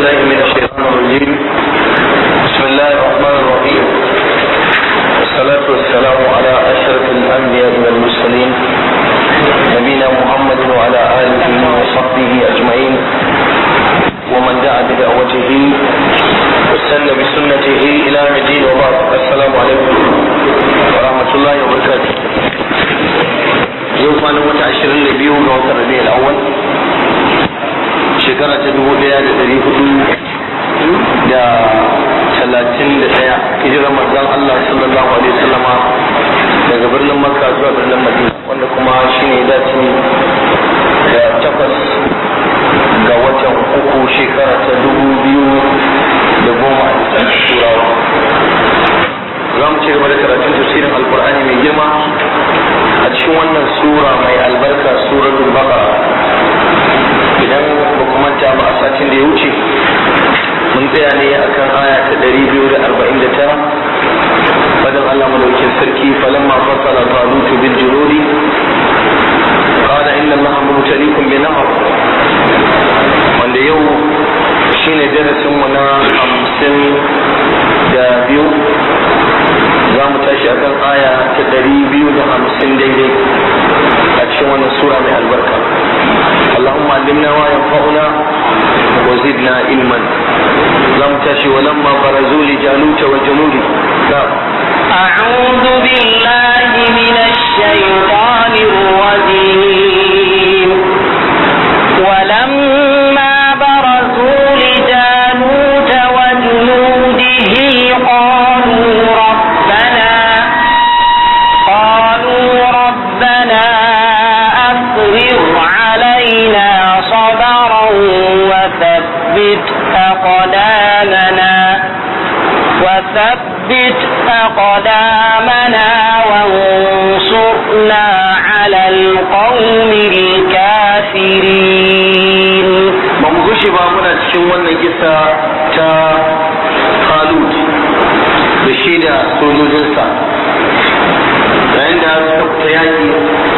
بالله من الشيطان الرجيم بسم الله الرحمن الرحيم والصلاة والسلام على أشرف الأنبياء والمرسلين نبينا محمد وعلى آله وصحبه أجمعين ومن دعا بدعوته واستنى بسنته إلى يوم الدين وبعد السلام عليكم ورحمة الله وبركاته يوم أنا متعشرين لبيو وقت الربيع الأول shekara ta dubu daya da dari hudu da talatin da daya hijirar manzon Allah sallallahu alaihi wasallama daga birnin Makka zuwa birnin Madina wanda kuma shine dace da takwas ga watan uku shekara ta dubu biyu da goma a lissafin turawa za mu ci gaba da karatun tafsirin alkur'ani mai girma a cikin wannan sura mai albarka suratul baqara idan ba ku manta ba a satin da ya wuce mun tsaya ne akan aya ta ɗari biyu da arba'in da tara fadin Allah madaukin sarki falamma fasala talutu bil juludi qala inna allaha mubtaliikum bi nahar wanda yau shine darasin mu na hamsin da biyu za mu tashi akan aya ta ɗari biyu da hamsin daidai a cikin wannan sura mai albarka اللهم علمنا ما ينفعنا وزدنا علما لم تشي ولما برزوا لجالوت وجنوده نعم أعوذ بالله من الشيطان الرجيم ولما برزوا لجالوت وجنوده قالوا ربنا قالوا ربنا أفرغ علينا صبرا وثبت أقدامنا وثبت أقدامنا وانصرنا على القوم الكافرين ba mu gushe ba muna cikin wannan kisa ta Khalid da shi da sojojinsa yayin da suka fita yaki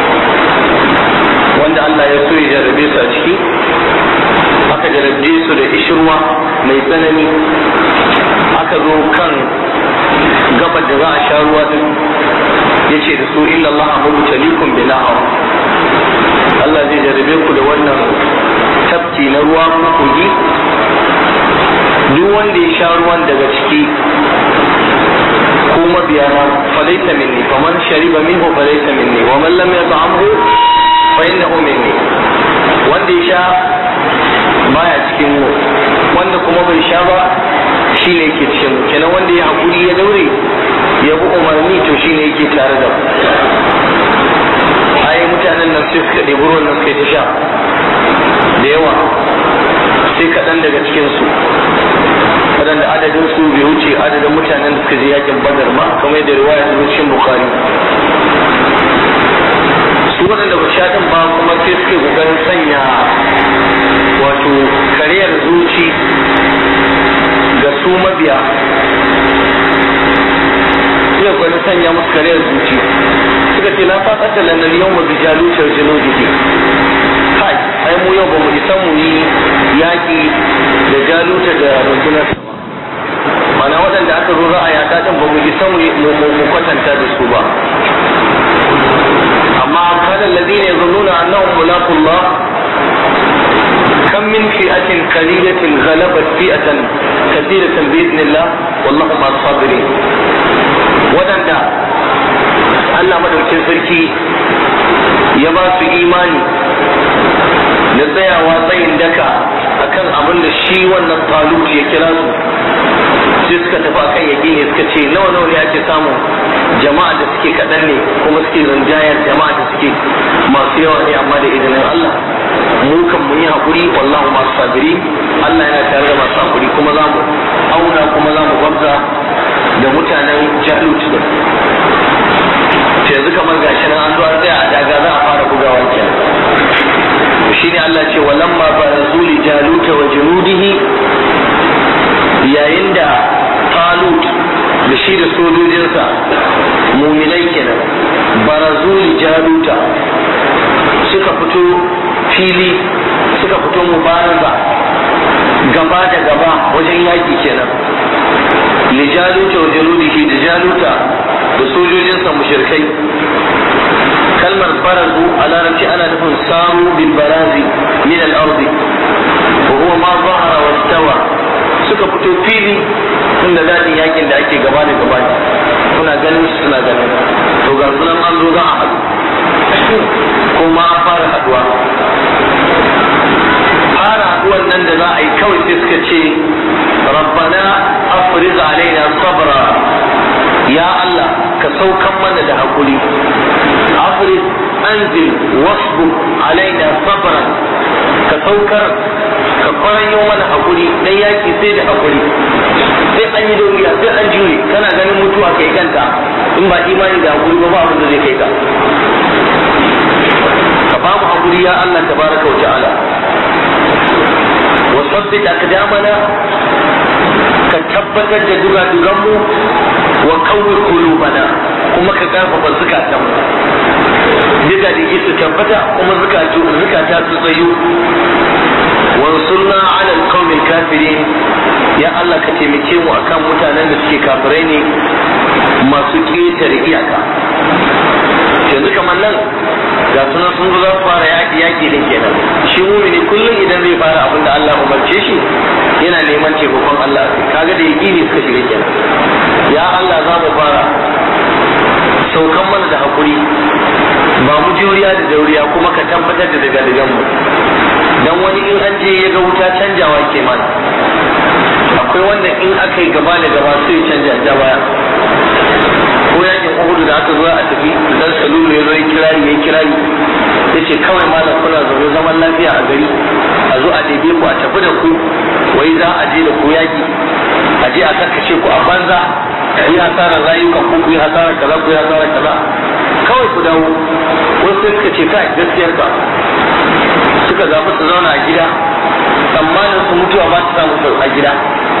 wanda Allah ya so ya jarrabe su a ciki aka jarrabe su da ishirwa mai tsanani aka zo kan gabar da za a sha ruwa din ya ce da su illa Allah mubtalikum bi nahar Allah zai jarrabe ku da wannan tafki na ruwa ko kogi duk wanda ya sha ruwan daga ciki ko mabiyana falaita minni faman shariba minhu falaita minni wa man lam yat'amhu fa innahu minni wanda ya sha baya cikin mu wanda kuma bai sha ba shine yake cikin mu kenan wanda ya hakuri ya daure ya bi umarni to shine yake tare da mu ai mutanen nan sai suka ɗebi ruwan nan suka yi ta sha da yawa sai kaɗan daga cikinsu waɗanda adadin su bai wuce adadin mutanen da suka je yakin badar ma kamar yadda riwaya ta cikin bukhari su waɗanda ba sha ɗin ba kuma sai suke ƙoƙarin sanya wato kariyar zuci ga su mabiya suka ƙoƙarin sanya musu kariyar zuci suka ce la faqata lana al-yawma bi jaluta wa junudihi kai ai mu yau ba mu isa mu yi yaki da jaluta da rundunar mana waɗanda aka zo za a yaƙa ɗin ba mu isa mu kwatanta da su ba amma kada alladhina yazunnuna annahum mulaqullah كم من فئة قليلة غلبت فئة كثيرة بإذن الله والله مع الصابرين ودن Allah madaukin sarki ya ba su imani da tsayawa tsayin daka akan abin da shi wannan talut ya kira su sai suka tafi akan yaƙi ne suka ce nawa nawa ne ake samun jama'a da suke kaɗan ne kuma suke rinjayar jama'a da suke masu yawa ne amma da izinin Allah mu kan mun yi haƙuri wallahu masu sabiri Allah yana tare da masu haƙuri kuma za mu auna kuma za mu gwabza da mutanen jalut din yanzu kamar gashi nan an zo an tsaya a daga za a fara bugawa kenan shi ne Allah ce walamma barazu li jaluta wa junudihi yayin da talut da shi da sojojinsa muminai kenan barazu li jaluta suka fito fili suka fito mubaraza gaba da gaba wajen yaki kenan lijaluta wa jaludihi da jaluta da sojojinsa mushrikai kalmar barazu a larabci ana nufin samu bil barazi min al ardi wa huwa ma zahara wa stawa suka fito fili inda dadin yakin da ake gaba da gaba kuna ganin su suna ganin to ga sunan an zo za a haɗu kuma an fara haɗuwa fara haɗuwan nan da za a yi kawai sai suka ce rabbana afriz alaina sabra ya Allah ka saukan mana da hakuri afriz anzil wasbu alaina sabran ka saukar ka kwaranyo mana hakuri dan yaki sai da hakuri sai an yi doriya sai an jure kana ganin mutuwa kai kanta in ba imani da hakuri ba ba abin da zai kai ka ka ba mu hakuri ya Allah tabaraka wa ta'ala wa sabbit aqdamana ka tabbatar da duga-duganmu wa kawai kulubana kuma ka karfafa zukatanmu diga da su tabbata kuma zukata su tsayu wansurna ala alqawmil kafirin ya Allah ka taimake mu akan mutanen da suke kafirai ne masu ƙetare iyaka yanzu kamar nan ga sunan sun zo za su fara yaƙi yaƙi din kenan shi mumini kullum idan zai fara abin da Allah umarce shi yana neman taimakon Allah kaga da yaƙini suka shiga kenan ya Allah za mu fara saukan mana da hakuri ba mu juriya da dauriya kuma ka tabbatar da daga dagan mu dan wani in an je ya ga wuta canjawa ke mana akwai wanda in aka yi gaba da gaba sai ya canja ja baya ko yakin uhudu da aka zo a tafi dan salulu ya zo ya kirari ya kirari ya ce kawai malam kuna zaune zaman lafiya a gari a zo a ɗebe ku a tafi da ku wai za a je da ku yaki a je a karkace ku a banza ku yi hasarar rayukan ku ku yi hasarar kaza ku yi hasarar kaza kawai ku dawo wasu sai suka ce kai gaskiyar ka suka zaɓi su zauna a gida tsammanin su mutuwa ba su samu a gida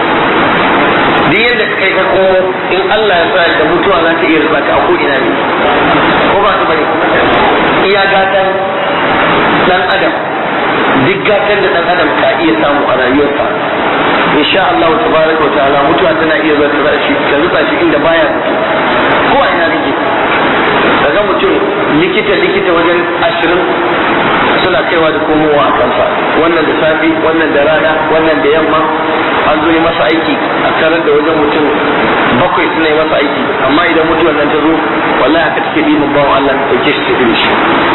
duk yadda ka kai ka komo in Allah ya sa da mutuwa za ta iya rufa ka a ko ina ne ko ba su bane iya gatan dan adam duk gatan da dan adam ka iya samu a rayuwarsa insha Allah tabaraka wa ta'ala mutuwa tana iya zuwa ta shi ta rufa shi inda baya ko a ina kake daga mutum likita likita wajen ashirin suna kaiwa da komowa a kansa wannan da safi wannan da rana wannan da yamma an zo yi masa aiki a tarar da wajen mutum bakwai suna yi masa aiki amma idan mutuwar nan ta zo wallahi haka take bi mun bawan Allah ta dauke shi tafi shi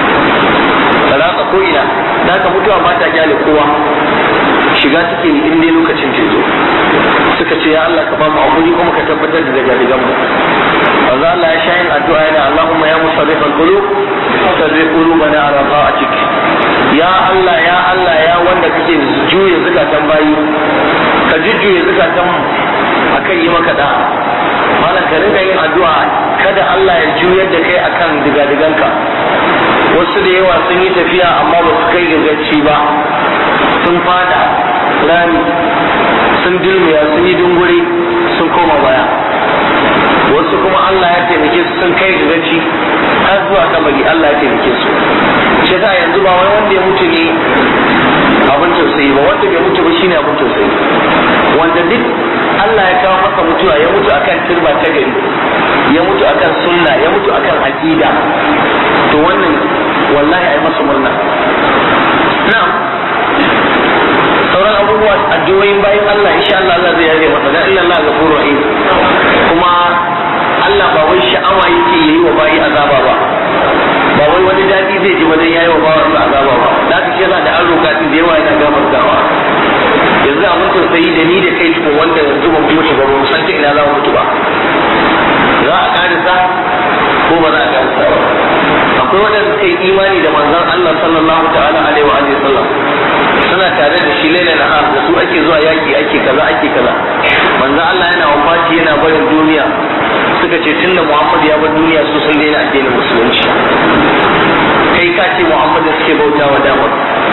talaka ko ina da haka mutuwa ba ta kyale kowa shiga take ni in dai lokacin ta zo suka ce ya Allah ka ba mu hakuri kuma ka tabbatar da daga digan mu Allah Allah ya shayin addu'a yana Allahumma ya musarrifal qulub sarrif qulubana ala ta'atik ya Allah ya Allah ya wanda kake juye zukatan bayi ka jujjuye zukatan mu akan yi maka da malam ka rinka yin addu'a kada Allah ya juyar da kai akan digadiganka wasu da yawa sun yi tafiya amma ba su kai gaci ba sun fada rami sun dilmiya sun yi dunguri sun koma baya wasu kuma Allah ya taimake su sun kai gaci har zuwa kabari Allah ya taimake su shi sa yanzu ba wai wanda ya mutu ne abin tausayi ba wanda bai mutu ba shine abin tausayi wanda duk Allah ya kawo masa mutuwa ya mutu akan turba ta gari ya mutu akan sunna ya mutu akan aqida to wannan wallahi ai masa murna na'am sauran abubuwa addu'o'in bayan Allah insha Allah Allah zai yaje masa dan inna Allah ghafurur rahim kuma Allah ba wai sha'awa yake yi wa bayi azaba ba ba wai wani dadi zai ji wajen yayi wa bawa su azaba ba da haka shi yasa da an roƙa da yawa yana gamar gawa yanzu abin tausayi da ni da kai cikin wanda yanzu ba mutu ba ba san ta ina za mu mutu ba za a karisa ko ba za a karisa ba akwai waɗanda suka yi imani da manzon Allah sallallahu ta'ala alaihi wa alihi sallam suna tare da shi laila na da su ake zuwa yaki ake kaza ake kaza manzon Allah yana wafati yana barin duniya suka ce tunda Muhammad ya bar duniya su sun daina addinin musulunci kai ka ce Muhammad suke bautawa damar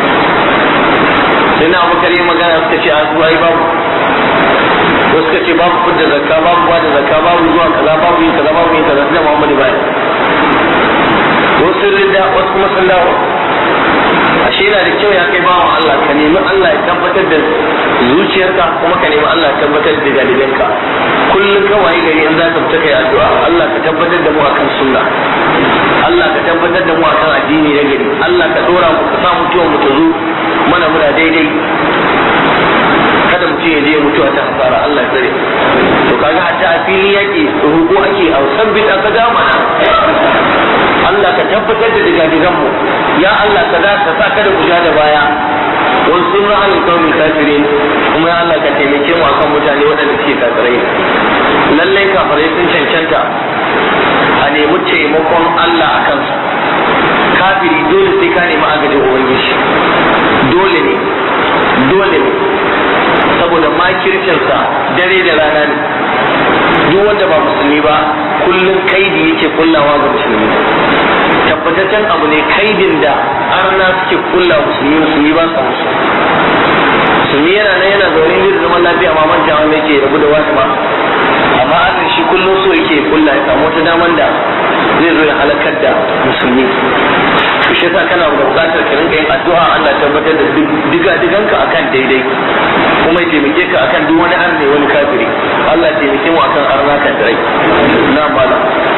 sai na abubakar yi magana suka ce a zuwa babu wasu suka ce babu fudda zakka babu ba da zakka babu zuwa kaza babu yin kaza babu yin kaza sai Muhammad baya wasu rinda wasu kuma sun dawo ashe yana da kyau ya kai bawan Allah ka nemi Allah ya tabbatar da zuciyarka kuma ka nemi Allah ya tabbatar da dalilanka kullum ka waye gari in za ka fita kai addu'a Allah ka tabbatar da mu akan sunna Allah ka tabbatar da mu akan addini na gari Allah ka dora mu ka sa mutuwa mu ta zo mana muna daidai kada mutum ya je mutuwa ta hasara Allah ya tsare to kaga hatta a fili yake ruko ake a sabbin aka mana Allah ka tabbatar da digadigan mu ya Allah ka za ka sa kada mu ja da baya wani sun ra'ayin kawai kafirin kuma ya Allah ka taimake mu akan mutane waɗanda suke kafirai lallai kafirai sun cancanta a nemi taimakon Allah a kansu kafiri dole sai ka nemi agajin ubangiji dole ne dole ne saboda makircinsa dare da rana ne duk wanda ba musulmi ba kullum kaidi yake kullawa ga musulmi tabbataccen abu ne kaidin da arna suke kulla musulmi musulmi ba sa musu musulmi yana nan yana zaune ne da zaman lafiya ma manja wanda yake rabu da wasu ba amma arna shi kullum so yake kulla ya samu wata daman da zai zo ya halakar da musulmi to shi yasa kana da bukatar ka rinka yin addu'a Allah tabbatar da diga diganka akan daidai kuma ya taimake ka akan duk wani arne wani kafiri Allah ya taimake mu akan arna kan dai na bala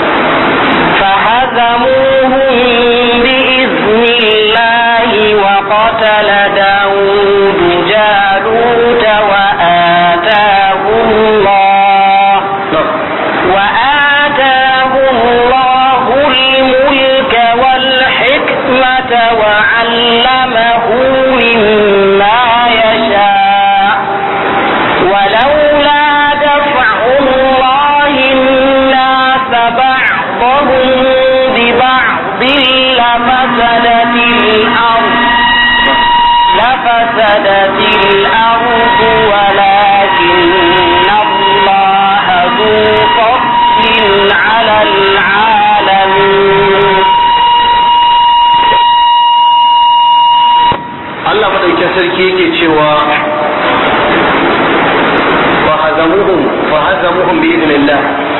فهزموهم بإذن الله وقتل داود جالوت وآتاه الله وآتاه الله الملك والحكمة وعلمه مما يشاء ولولا دفع الله الناس بعضهم ببعض لفسدت الأرض لفسدت الأرض ولكن الله ذو فضل على العالمين Allah madaukakin sarki yake cewa fa hazamuhum fa hazamuhum bi idnillah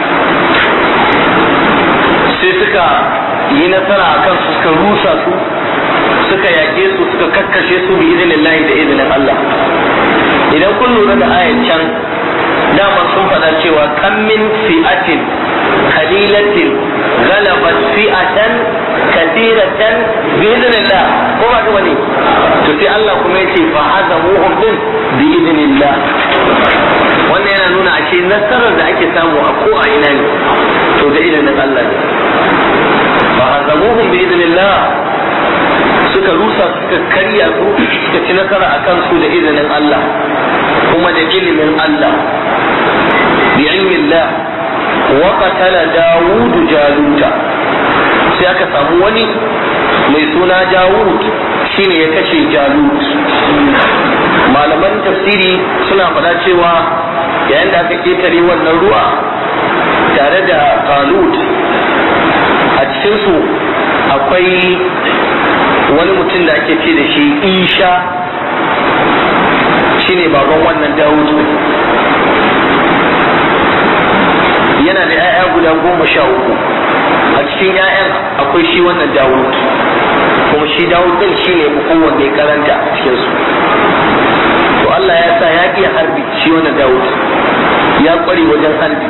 sai suka yi nasara akan su suka rusa su suka yake su suka kakkashe su bi idnillah da idnin Allah idan kun lura da ayan can dama sun faɗa cewa kan min fi'atin qalilatin ghalabat fi'atan kathiratan bi idnillah ko ba kuma ne to sai Allah kuma yace fa hazamuhum din bi idnillah wannan yana nuna ashe nasarar da ake samu a ko a ina ne to da idnin Allah ne fa hazamuhum bi idnillah suka rusa suka karya su suka ci nasara akan su da izinin Allah kuma da ilimin Allah bi ilmillah wa qatala Dawud Jaluta sai aka samu wani mai suna Dawud shine ya kashe Jalut malaman tafsiri suna faɗa cewa yayin da aka ketare wannan ruwa tare da Talut a cikinsu akwai wani mutum da ake ce da shi Isha shine baban wannan Dawud yana da 'ya'ya guda goma sha uku a cikin 'ya'yan akwai shi wannan Dawud kuma shi Dawud din shi ne kowanne karanta a cikinsu to Allah ya sa ya iya harbi shi wannan Dawud ya kware wajen harbi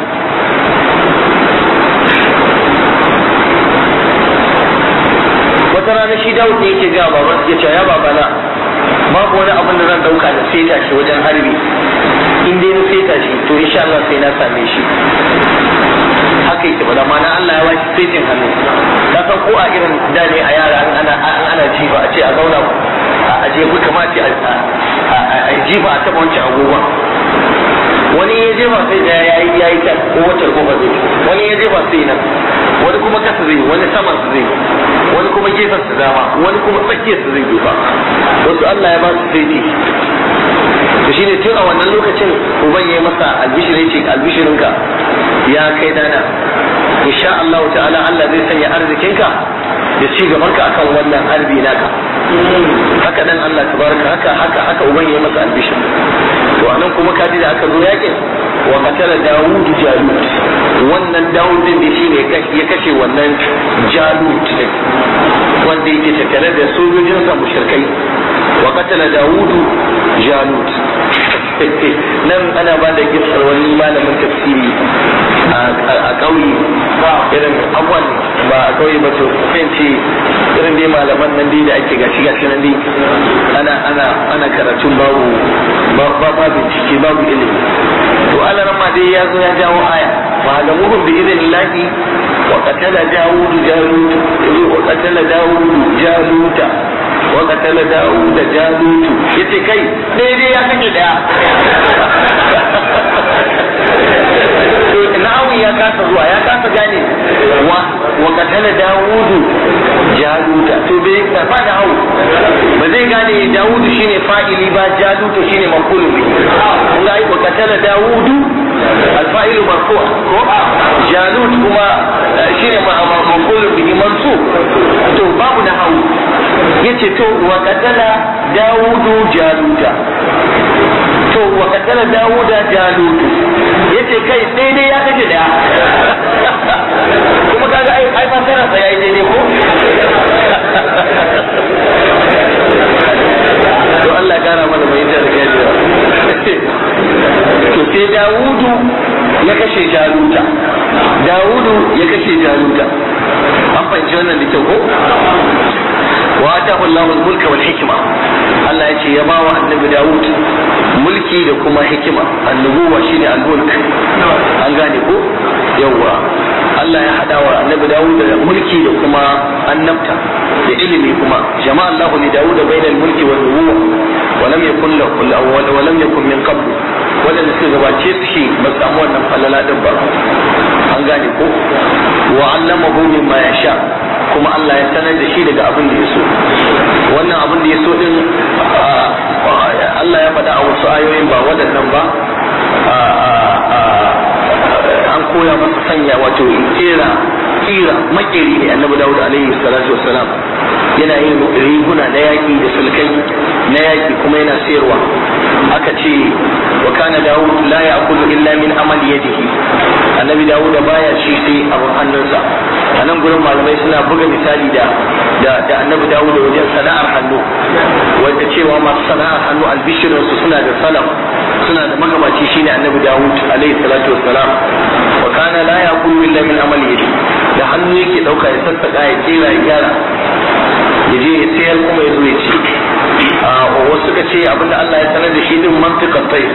wata rana shi Dawud ne yake ga baban ya ce ya babana babu wani abin da zan dauka da seta shi wajen harbi in dai na seta shi to insha Allah sai na same shi haka yake ba mana Allah ya bashi setin hannu ka san ko a irin da ne a yara an ana an ana jifa a ce a zauna a je ku kamata a jifa a taba wancan agogon wani ya jefa sai da ya yi ya yi kan ko wacce kofa zai wani ya jefa sai nan wani kuma kasa zai wani saman su zai wani kuma gefen su dama wani kuma tsakiyar su zai jefa wasu Allah ya ba su sai to shine tun a wannan lokacin uban ya yi masa albishirin ce albishirinka ya kai dana insha Allah ta'ala Allah zai sanya arzikinka da ci gabanka akan wannan harbi naka haka dan Allah tabaraka haka haka haka uban ya yi masa albishir to anan kuma kaji da aka zo yakin wa qatala Dawud Jalut wannan Dawud din da shine ya kashe wannan Jalut din wanda yake tattare da sojojinsa mushrikai wa qatala Dawud Jalut nan ana ba da gisar wani malamin tafsiri a ƙauye irin abuwan ba a ƙauye ba to kan ce irin dai malaman nan dai da ake gashi gashi nan dai ana ana ana karatun babu ba ba bincike babu ilimi to Allah ma dai ya zo ya jawo aya wa ga muhum bi idinillahi wa qatala dawud jalut wa qatala dawud jaluta wa qatala dawud jalut yace kai daidai ya kake daya na'awi ya kasa zuwa ya kasa gane wa wa katala dawudu jaluta to bai ba da hau ba zai gane dawudu shine fa'ili ba jaluta shine mafulu bi kun ga wa katala dawudu alfa'ilu marfu ko jalut kuma shine mafulu bi mansub to babu da hau yace to wa katala dawudu jaluta to wa katala dawuda jalutu yace kai daidai ya kace daya kuma kaga ai ai fasara sa yayi daidai ko to Allah ya kara mana mai da gajiya to sai dawudu ya kashe jaluta dawudu ya kashe jaluta an fahimci wannan da kyau ko wa atahu Allahu al-mulka wal hikma Allah ya ce ya bawa annabi Dawud mulki da kuma hikima annubuwa shine al-mulk an gane ko yawa Allah ya hada wa annabi Dawud da mulki da kuma annabta da ilimi kuma jama'a Allahu li Dawud bayna al-mulki wal nubuwa wa lam yakun lahu wa lam yakun min qabl wadanda suka gabace su shi ba samu wannan falala din ba an gane ko wa allamahu mimma yasha kuma Allah ya sanar da shi daga abin da ya so wannan abin da ya so din Allah ya faɗa a wasu ayoyin ba waɗannan ba an koya masa sanya wato kera kira makeri ne annabi Dawud alaihi salatu wassalam yana yin riguna na yaki da sulkai na yaki kuma yana sayarwa aka ce wa kana Dawud la ya'kulu illa min amali yadihi annabi Dawud baya ci sai abin hannunsa a nan gurin malamai suna buga misali da da annabi Dawud wajen sana'ar hannu wanda cewa masu sana'ar hannu albishirin su suna da salaf suna da magabaci shine annabi Dawud alaihi salatu wassalam wa kana la yaqulu illa min amali yadi da hannu yake dauka ya sassaka ya kera ya gyara ya je ya sayar kuma ya zo ya ci wasu suka ce abinda Allah ya sanar da shi din mantiqat tayyib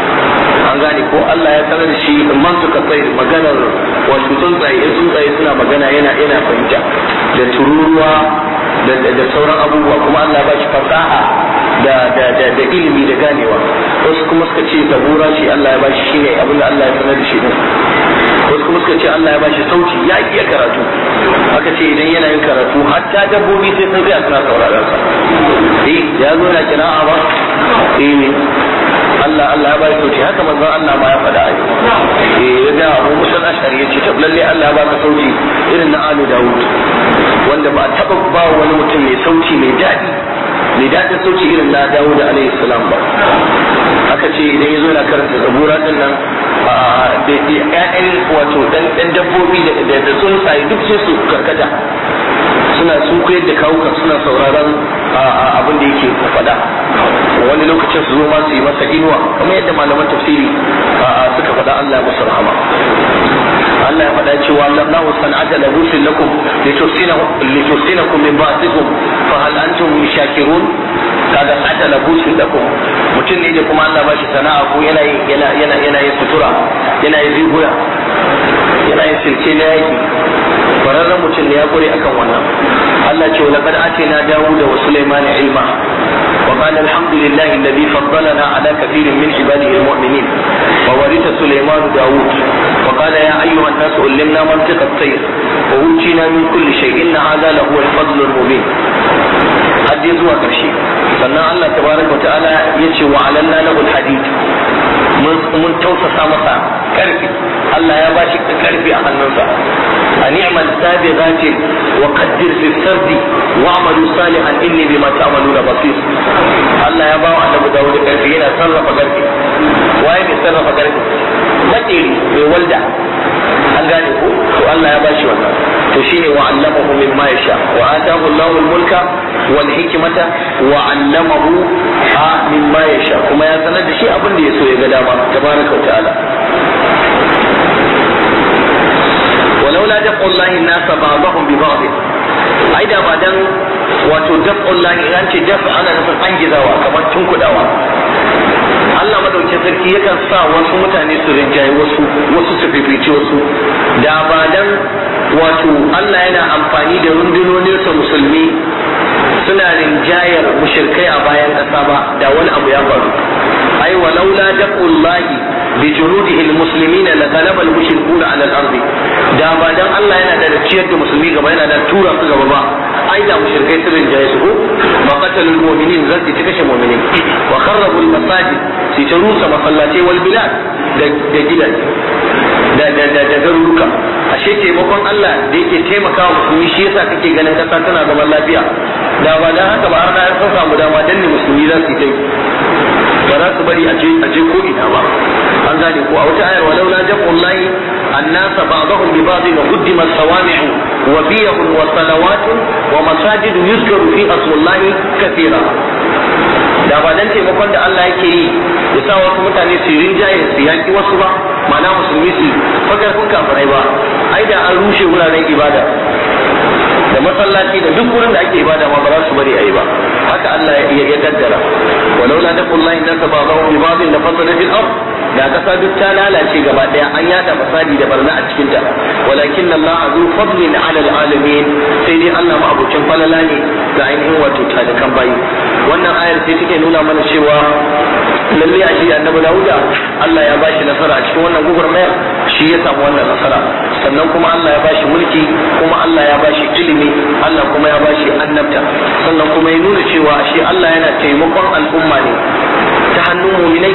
an gane ko Allah ya sanar da shi mantuka tsaye maganar wato tsuntsaye in tsuntsaye suna magana yana yana fahimta da tururuwa da sauran abubuwa kuma Allah ba shi fasaha da da da da ilimi da ganewa wasu kuma suka ce zabura shi Allah ya ba shi shine abin da Allah ya sanar da shi din wasu kuma suka ce Allah ya ba shi sauti ya iya karatu aka ce idan yana yin karatu hatta dabbobi sai sun tsaya suna sauraron sa eh ya zo na kira'a ba eh Allah Allah ya bai sauti haka manzo Allah ma ya faɗa ai eh ya ga Abu Musa al-Ashari yace to lalle Allah ya baka sauti irin na Alu Dawud wanda ba taba ba wani mutum mai sauti mai daɗi mai daɗin sauti irin na Dawud alaihi salam ba aka ce idan ya zo na karanta zabura din nan da ƴaƴan wato dan dan dabbobi da da tsuntsaye duk sai su karkata suna sun koyar da kawukan suna sauraron abin da yake faɗa wani lokacin su zo ma su yi masa inuwa kamar yadda malaman tafsiri suka faɗa Allah ya musu rahama Allah ya faɗa cewa Allahu san'ata labusin lakum litusinakum min ba'dikum fa hal antum shakirun kaga sa'ata labusin lakum mutum ne da kuma Allah ba shi sana'a ko yana yana yana yana yin sutura yana yin riguna yana yin silke na yaki kwararren mutum ne ya kure akan wannan Allah ce wa laqad atina Dawuda wa Sulaiman ilma wa qala alhamdulillahi alladhi faddalana ala kathirin min ibadihi almu'minin wa waritha Sulaiman Dawud wa qala ya ayyuha an-nas ullimna mantiqa at-tayr wa utina min kulli shay'in inna hadha lahu al-fadl al-mubin haddi zuwa karshe sannan Allah tabaraka wa ta'ala yace wa alanna lahu al-hadid mun tausasa masa karfi Allah ya bashi karfi a hannunsa a ni'mal sabighati wa qaddir fi sardi wa amalu salihan inni bima ta'maluna basir Allah ya bawa annabi Dawud karfi yana sarrafa karfi waye mai sarrafa karfi makeri mai walda an gane ko to Allah ya bashi wannan to shine wa allamahu mimma yasha wa atahu Allahu al-mulka wal hikmata wa allamahu a mimma yasha kuma ya sanar da shi abin da yaso ya ga dama tabaraka wa ta'ala ولولا دفع الله الناس بعضهم ببعض ai da ba dan wato daf'ul lahi an ce daf ana nufin an gizawa kamar tunkudawa Allah madaukin sarki yakan sa wasu mutane su rinjaye wasu wasu su fifici wasu da ba dan wato Allah yana amfani da rundunoninsa musulmi suna rinjayar mushirkai a bayan ƙasa ba da wani abu ya faru ai walaula daqullahi bi junudihi almuslimina la ghalaba almushrikuna ala al-ardi da ba dan Allah yana da ciyar da musulmi gaba yana da tura su gaba ba ai da mushrikai sun rinjaye su ko ma qatalul mu'minin zan ta kashe mu'minin wa kharrabu al-masajid sai ta rusa masallatai wal bilad da da gidaje da da da da garuruka ashe taimakon Allah da yake taimakawa musulmi shi yasa kake ganin kasa tana zaman lafiya da ba dan haka ba har na san samu dama danne musulmi za su yi ba za su bari a je a je ko ina ba an gane ko a wata ayar walau la jam'ullahi الناس بعضهم ببعض وقدم الصوامع وبيع وصلوات ومساجد يذكر فيها اسم الله كثيرا da ba dan taimakon da Allah yake yi ya sa wasu mutane su rinjaye su yaki wasu ba ma'ana musulmi su fagarfin kafirai ba ai da an rushe wuraren ibada da masallaci da duk wurin da ake ibada ma ba za su bari a yi ba haka Allah ya kaddara walau la taqullahi nasa ba'dahu bi ba'dhin la fasada fil ard da kasa duk ta lalace gaba daya an yada fasadi da barna a cikin ta walakin Allah azu fadlin ala alamin sai dai Allah ma abucin falala ne ga ainihin wato talikan bayi wannan ayar sai take nuna mana cewa lalle a shi annabi Dawuda Allah ya bashi nasara a cikin wannan gugurmayar shi ya samu wannan nasara sannan kuma Allah ya bashi mulki kuma Allah ya bashi ilimi Allah kuma ya bashi annabta sannan kuma ya nuna cewa shi Allah yana taimakon al'umma ne ta hannun muminai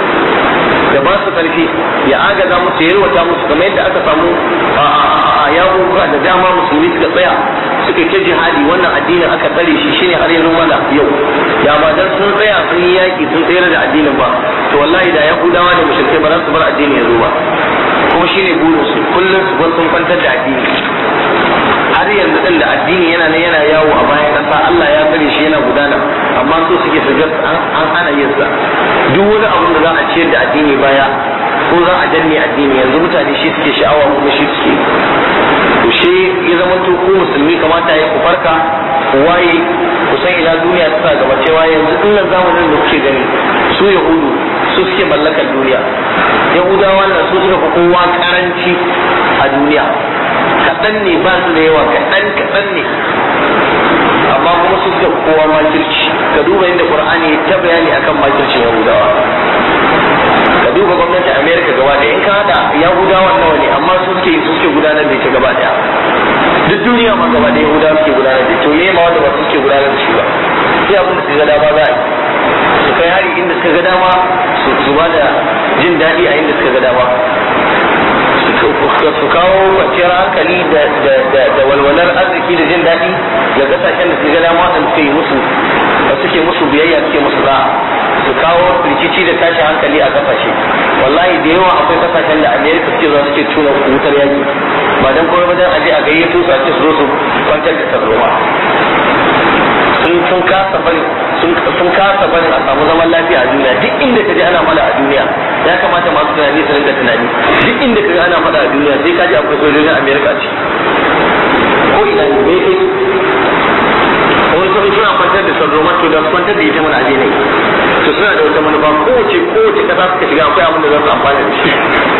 da ba su karfi ya agaza musu ya yalwata musu kamar yadda aka samu a yakuka da dama musulmi suka tsaya suka ta jihadi wannan addinin aka tsare shi shine har yanzu mana yau da ba dan sun tsaya sun yi yaki sun tsayar da addinin ba to wallahi da yahudawa da mushrikai ba za su bar addini ya zo ba kuma shine burin su kullum su bar sun kwantar da addini har yanzu din da addini yana nan yana yawo a bayan kasa Allah ya tsare shi yana gudana amma so suke su ga an hana yin sa duk wani abu da za a ciyar da addini baya ko za a danne addini yanzu mutane shi suke sha'awa kuma shi suke to shi ya zama to ku musulmi kamata ya ku farka ku waye ku san ina duniya ta gaba cewa yanzu dinnan zamanin da kuke gani su yahudu su suke mallakar duniya yahudawa nan su suka fi kowa karanci a duniya kaɗan ne ba su da yawa kaɗan kaɗan ne amma kuma su suka kowa makirci ka duba inda qur'ani ta bayani akan makircin yahudawa ka duba gwamnatin america gaba da in ka hada yahudawa nawa ne amma su suke su suke gudanar da ita gaba daya duk duniya ma gaba da yahudawa suke gudanar da ita to me ma wanda ba su suke gudanar da shi ba sai abin da su ga dama za a yi su kai hari inda suka ga dama su ba da jin daɗi a inda suka ga dama su kawo kwanciyar hankali da walwalar arziki da jin daɗi ga kasashen da su ga dama da suke musu da suke musu biyayya suke musu za su kawo rikici da tashi hankali a kasashe wallahi da yawa akwai kasashen da amerika suke zuwa suke tuna wutar yaki ba dan kawai ba dan aje a gayyato su a ce su zo su kwantar da tarzoma sun sun kasa bari sun kasa barin a samu zaman lafiya a duniya duk inda ka ji ana fada a duniya ya kamata masu tunani su rinka tunani duk inda ka ji ana fada a duniya sai ka ji akwai sojojin amerika a ciki ko ina ne me kai wani sun suna kwantar da sarroma to da kwantar da ita mana aje ne to suna da wata manufa kowace kowace kasa suka shiga akwai abin da za su amfana da shi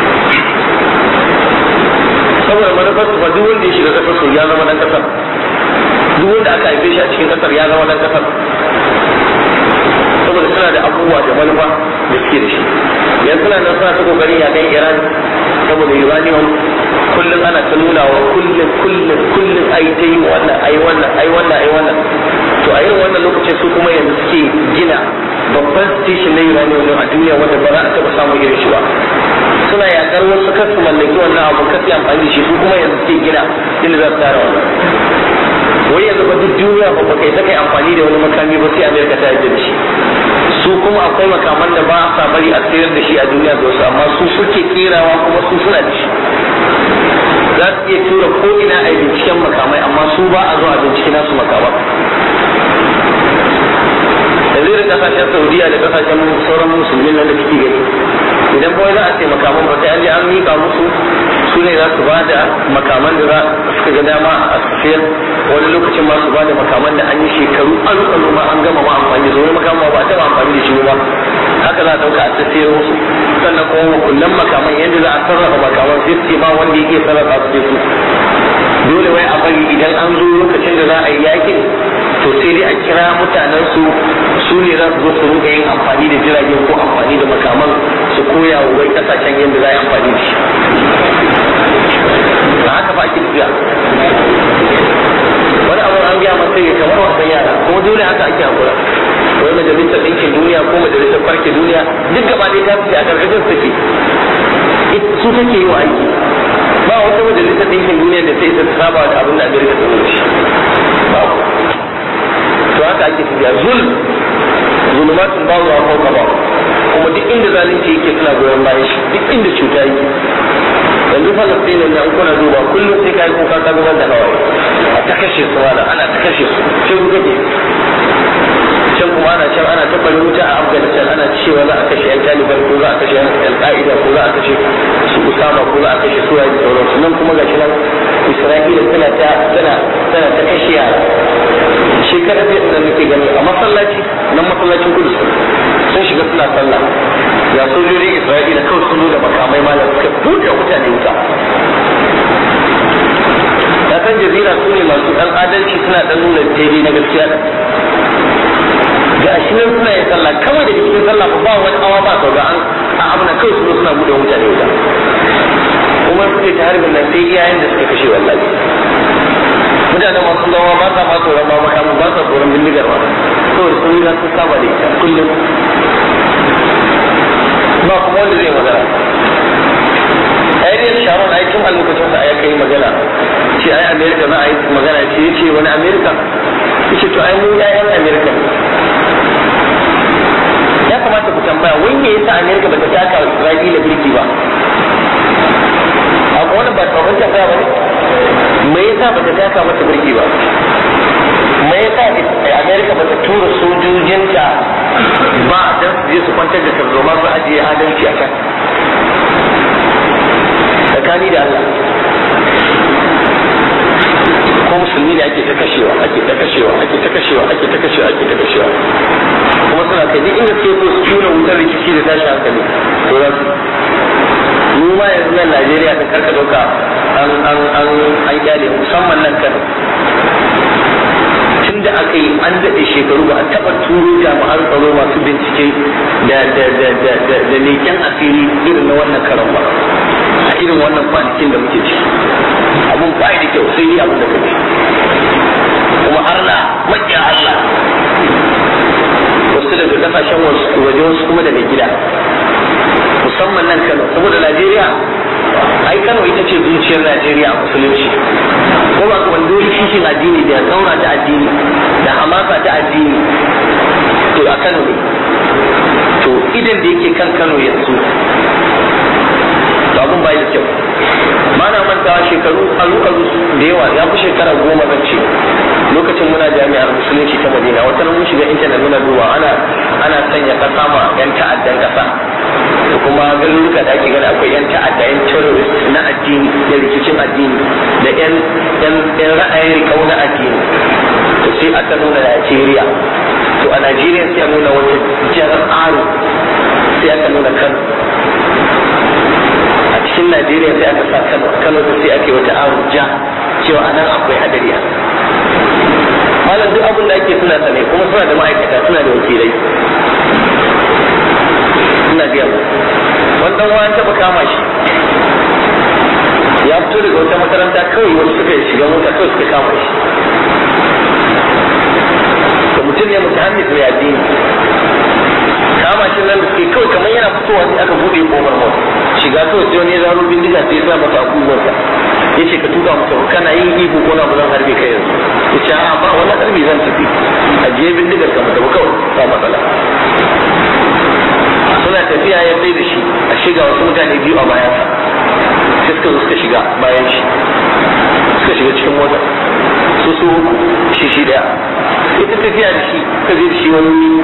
saboda manufar su fa duk wanda ya shiga kasar su ya zama dan kasar duk wanda aka haife shi a cikin kasar ya zama dan kasar saboda suna da abubuwa da manufa da suke da shi yanzu suna nan suna ta kokarin ya kan iran saboda uranium kullum ana ta nuna wa kullum kullum kullum ai ta yi wannan ai wannan ai wannan ai wannan to a irin wannan lokacin su kuma yanzu suke gina babban station na uranium a duniya wanda ba za a taɓa samun irin shi ba suna yakar wasu kasu mallaki wannan abu kasu amfani da shi su kuma yanzu ke gina inda za su tara wannan wai yanzu ba duk duniya ba ba kai ta kai amfani da wani makami ba sai amerika ta yi da shi su kuma akwai makaman da ba sa bari a sayar da shi a duniya da wasu amma su suke kerawa kuma su suna da shi za su iya tura ko ina a binciken makamai amma su ba a zo a bincike nasu makama yanzu da kasashen saudiya da kasashen sauran musulmi nan da kike gani idan kawai za a ce makaman ba sai an je an mika musu su ne za su ba da makaman da za suka ga dama a sayar wani lokacin ma su ba da makaman da an yi shekaru aru aru ma an gama ma amfani da su wani makaman ba a taɓa amfani da shi ba haka za a ɗauka a sayar musu sannan kuma makullan makaman yadda za a sarrafa makaman sai su ce ba wanda yake sarrafa su su dole wai a bari idan an zo lokacin da za a yi yakin to sai dai a kira mutanen su su ne za su zo su rinka yin amfani da jiragen ko amfani da makaman su koya wa wai kasashen yadda za a yi amfani da shi ba haka ba ake tafiya wani abu an gaya masa ya kamar wasan yara kuma dole haka ake hakura wai majalisar ɗinkin duniya ko majalisar farke duniya duk gaba ɗaya ta fice a ƙarƙashin take su take yi wa aiki ba wata majalisar ɗinkin duniya da sai ta saba da abin da amerika ta wuce babu to haka ake tafiya zul zulumatun ba wa fauka ba kuma duk inda zalunci yake suna goyon bayan shi duk inda cuta yake yanzu falastinin nan kuna duba kullum sai kai kuka ka zubar da hawaye a ta kashe su wala ana ta kashe su sai kuka ke can kuma ana can ana ta bari wuta a afghanistan ana cewa za a kashe yan taliban ko za a kashe yan alƙa'ida ko za a kashe su usama ko za a kashe su yaji sauransu nan kuma gashi nan isra'ila tana ta tana tana ta kashe yara shekara sai da muke gani a masallaci nan masallacin kudu sun shiga suna sallah ya sojojin isra'ila kawai sun zo da makamai malam suka buɗe mutane wuta da kan jazira su ne masu ɗan adalci suna ɗan nuna daidai na gaskiya ga shi nan suna yin sallah kawai da cikin sallah ba wani awa ba sau ga an a abuna kawai su suna buɗe mutane wuta kuma suke ta harbin nan sai iyayen da suka kashe wallahi mutane masu zama ba sa ma tsoron ba makamu ba sa tsoron bindigar ba kawai sun yi sun saba da ita kullum ba kuma wanda zai magana Ariel Sharon ai tun a lokacin sa aka yi magana ce ai America za a yi magana ce yace wani America yace to ai mu ƴaƴan America ya kamata ku tambaya wai me yasa America bata taka Isra'ila birki ba akwai wani ba tsoron tambaya ba ne me yasa bata taka mata birki ba me yasa America bata tura sojojinta ba dan su je su kwantar da tarzoma su ajiye adalci a kan tsakani da Allah ko musulmi ne ake ta kashewa ake ta kashewa ake ta kashewa ake ta kashewa ake ta kashewa kuma suna kai duk inda suke so su tura wutar rikici da tashi hankali to za su mu ma yanzu nan Najeriya ta karka dauka an an an an kyale musamman nan Kano tun da aka yi an daɗe shekaru ba a taɓa turo jami'an tsaro masu bincike da da da da da da leƙen asiri irin na wannan karan ba a irin wannan kwanakin da muke ciki abun ba da kyau sai dai abin da kake kuma Allah maƙiya Allah wasu daga kasashen waje wasu kuma daga gida musamman nan Kano saboda Najeriya ai Kano ita ce zuciyar Najeriya a musulunci ko ba kuma dole kishin addini da tsaura ta addini da hamasa ta addini to a Kano ne to idan da yake kan Kano yanzu to abun bai da kyau ba na mantawa shekaru aru aru da yawa ya fi shekara goma zan ce lokacin muna jami'ar musulunci ta madina wata mun shiga intanet muna duba ana ana sanya kasa ma yan ta'addan kasa da kuma garuruka da ake gani akwai yan ta'adda yan terrorist na addini da rikicin addini da yan yan yan ra'ayin rikau na addini to sai aka nuna Najeriya to a Najeriya sai a nuna wata jarar aro sai aka nuna Kano a cikin Najeriya sai aka sa Kano Kano sai ake wata aro ja cewa anan akwai hadariya malam duk abin da ake suna sane kuma suna da ma'aikata suna da wakilai suna biya mu wannan wani taɓa kama shi ya fito daga wata makaranta kawai wasu suka shiga mota kawai suka kama shi mutum ne mutahammis mai addini kama shi nan da suke kawai kamar yana fitowa sai aka bude kofar mota shiga kawai sai wani ya zaro bindiga sai ya sa masa abubuwansa ya ce ka tuka masa kana yin ihu ko na ba zan harbe kai yanzu ya ce a ba wani harbi zan tafi a je bindigar ka mata kawai ba matsala suna tafiya ya sai da shi a shiga wasu mutane biyu a bayansa sai suka zo suka shiga bayan shi suka shiga cikin mota su su uku shi shi daya ita tafiya da shi ka je da shi wani wuri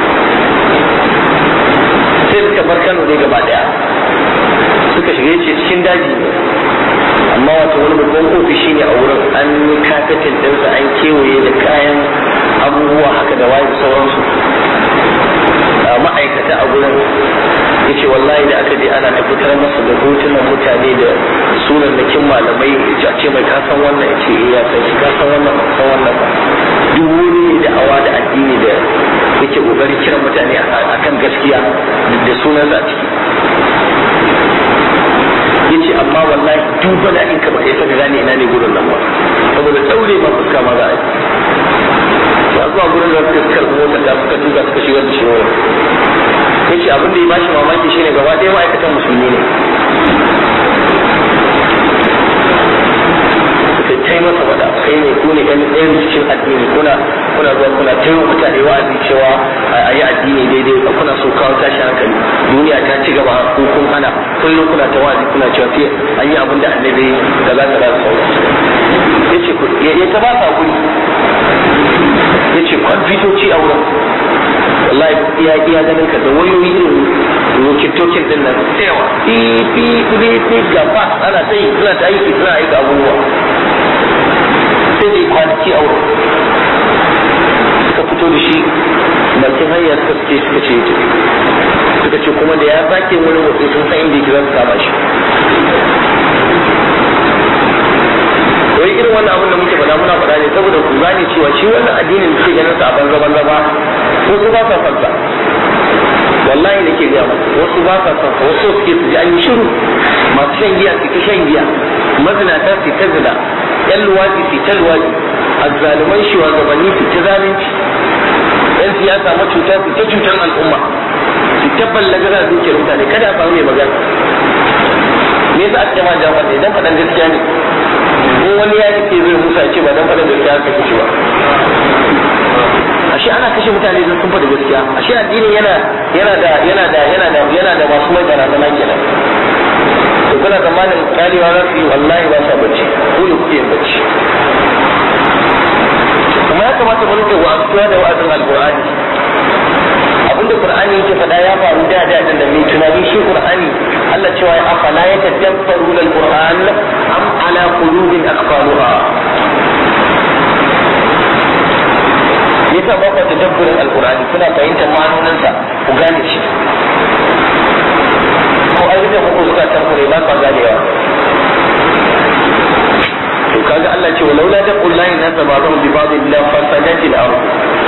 sai suka bar Kano ne gaba daya suka shiga yace cikin daji ne amma wato wani babban ofishi ne a wurin an yi kafetin ɗinsa an kewaye da kayan abubuwa haka da waye sauransu ma'aikata a gurin ya ce wallahi da aka je ana ta fitar masa da hotunan mutane da sunan da kin malamai ya ce mai kasan wannan ya ce ya san shi kasan wannan ba san wannan ba duk wani da awa da addini da yake kokari kiran mutane akan gaskiya da sunan a ciki yace amma wallahi duk bana in ka ba kai saka gane ina ne gurin nan ba saboda daure ma fuska ma za a yi ba zuwa gurin da suka karɓi motar da suka tuka suka shigar da shi wurin yace abin da ya bashi mamaki shine gaba ɗaya ma'aikatan musulmi ne suka tai masa wada kai ne ku ne ɗan ɗayan cikin addini kuna kuna zuwa kuna taiwa mutane wa'azi cewa a yi addini daidai kuna so kawo tashi hankali duniya ta ci gaba ko kun hana kullum kuna ta wa'azi kuna cewa sai an yi abin da annabi da za ta za su yace ku ya ta ba sa guri yace kwamfutoci a wurin wallahi iya iya ganin ka da wayoyi irin rokitokin din nan tsewa fi fi fi fi gaba ana sai suna ta aiki suna aiki abubuwa sai dai kwanaki a wurin suka fito da shi bakin hanya suka suke suka ce suka ce kuma da ya sake wani wasu sun san inda yake za su kama shi wai irin wannan abin da muke faɗa muna faɗa ne saboda ku gane cewa shi wannan addinin da ke ganin sa a banza banza ba wasu ba sa son sa wallahi nake ga wasu ba sa son sa wasu suke su ji an yi shiru masu shan giya su ta shan giya mazinata su ta zina yan luwaɗi su ta luwaɗi azzaluman shugabanni su ta zalunci yan siyasa macuta su ta cutar al'umma su ta ballagara dukiyar mutane kada a samu mai magana me yasa aka jama'a jama'a ne dan faɗan gaskiya ne in wani ya ce zai musa ce ba dan faɗan gaskiya aka kashe ba ashe ana kashe mutane don sun faɗa gaskiya ashe addini yana yana da yana da yana da yana da masu mai barazana kenan to kuna tsammanin kalewa za su yi wallahi ba sa bacci ko da kuke yin bacci kuma ya kamata mu rike wa'azuwa da wa'azin alqur'ani abinda qur'ani yake faɗa ya faru da da da mai tunani shi qur'ani Allah cewa ya afala ya tadabbaru alquran am ala qulubin aqfaluha yasa ba ku tadabburin alqur'ani kuna fahimtar ma'anoninsa ku gane shi ko ai da muku suka tankure ba ka ganewa to kaga Allah ce walau la taqul la ilaha ba'dahu bi ba'd illa fasadati al-ard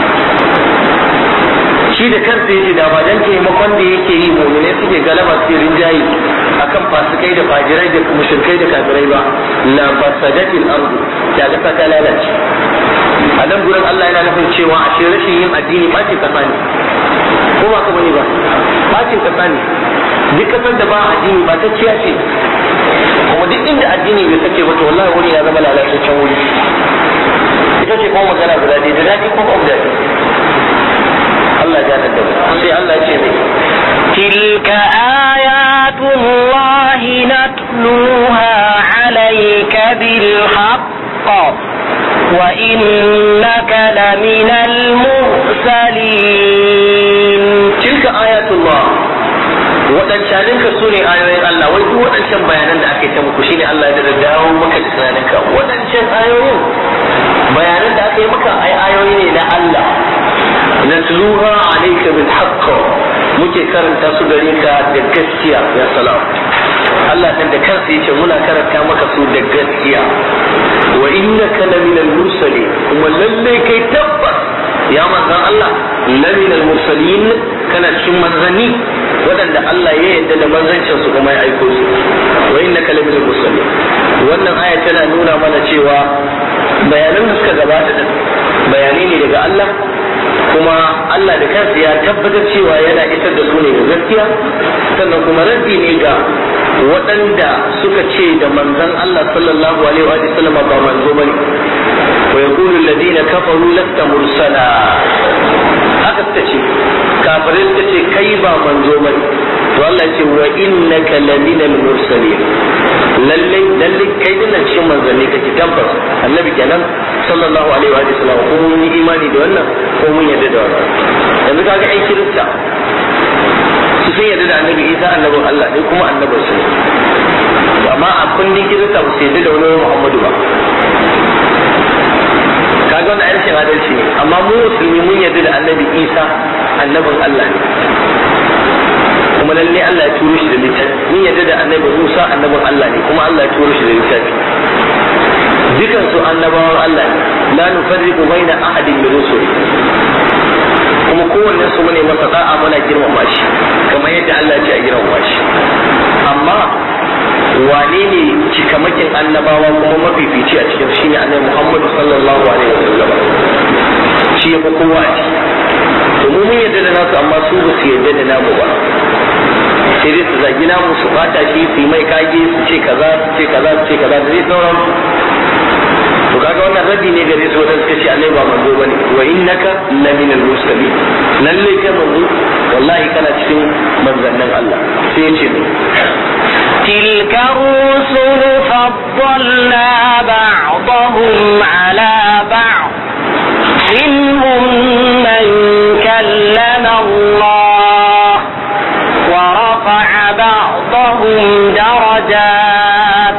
shi da kansa yace da ba dan taimakon da yake yi mu'mine suke galaba su rinjayi akan fasikai da fajirai da mushrikai da kafirai ba la fasadati al-ard da ga ta lalace a nan gurin Allah yana nufin cewa a shi rashin yin addini bacin kasa ne ko ba ka bane ba bacin kasa ne duk kasar da ba addini ba ta ciya ce kuma duk inda addini bai sake ba to wallahi wuri ya zama lalataccen wuri ita ce kuma magana guda ɗaya da daɗi ko ba daɗi Allah ya da mu sai Allah ya ce mai تلك آيات الله نتلوها عليك بالحق وإنك لمن المرسلين tilka ayatullah waɗancanin ka su ne ayoyin Allah wai duk waɗancan bayanan da aka yi ta muku shine Allah ya da dawo maka da tunaninka waɗancan ayoyin bayanan da aka yi maka ai ayoyi ne na Allah natluha alayka bil haqq muke karanta su gare ka da gaskiya ya salam Allah dan da kansa yace muna karanta maka su da gaskiya wa innaka laminal mursalin kuma lalle kai tabbas ya manzan Allah laminal mursalin kana cikin manzanni waɗanda Allah ya yarda da manzancin su kuma ya aiko su wa innaka laminal mursalin wannan aya tana nuna mana cewa bayanan da suka gabata da bayanai ne daga Allah kuma Allah da kansa ya tabbatar cewa yana isar da su ne ga gaskiya sannan kuma raddi ne ga waɗanda suka ce da manzon Allah sallallahu alaihi wa sallam ba manzo bane wa yaqulu alladhina kafaru lasta mursala haka suka ce kafirai suka ce kai ba manzo bane to Allah ya ce wa innaka lamina mursalin lalle lalle kai din nan cikin manzanni kake tabbas annabi kenan sallallahu alaihi wa sallam ko mun yi imani da wannan ko mun yarda da wannan yanzu kaga ai kirista su sun yarda da annabi Isa annabin Allah ne kuma annabin su amma a kundin kirista ba su yarda da wani Muhammadu ba kaga wannan arshin adalci ne amma mu musulmi mun yarda da annabi Isa annabin Allah ne kuma lalle Allah ya turo shi da littafi mun yarda da annabi Musa annabin Allah ne kuma Allah ya turo shi da littafi dukan su annabawan Allah ne la nufarriqu baina ahadin min rusuli kuma kowanne su ne masa da'a muna girmama shi kamar yadda Allah ya ce a girmama shi amma wane ne cikamakin annabawa kuma mafifici a cikin shi ne annabi Muhammad sallallahu alaihi wasallam shi ya fi kowa a ciki to mu mun yarda da nasu amma su ba su yarda da namu ba sai dai su zagi namu su bata shi su yi mai kage su ce kaza su ce kaza su ce kaza da zai sauran to kaga wannan rabi ne gare su wadanda suka ce annabi ba manzo bane wa innaka lamina al-mursalin lalle kai manzo wallahi kana cikin manzannin Allah sai ya ce تلك الرسل فضلنا بعضهم على بعض منهم من كلم الله ورفع بعضهم درجات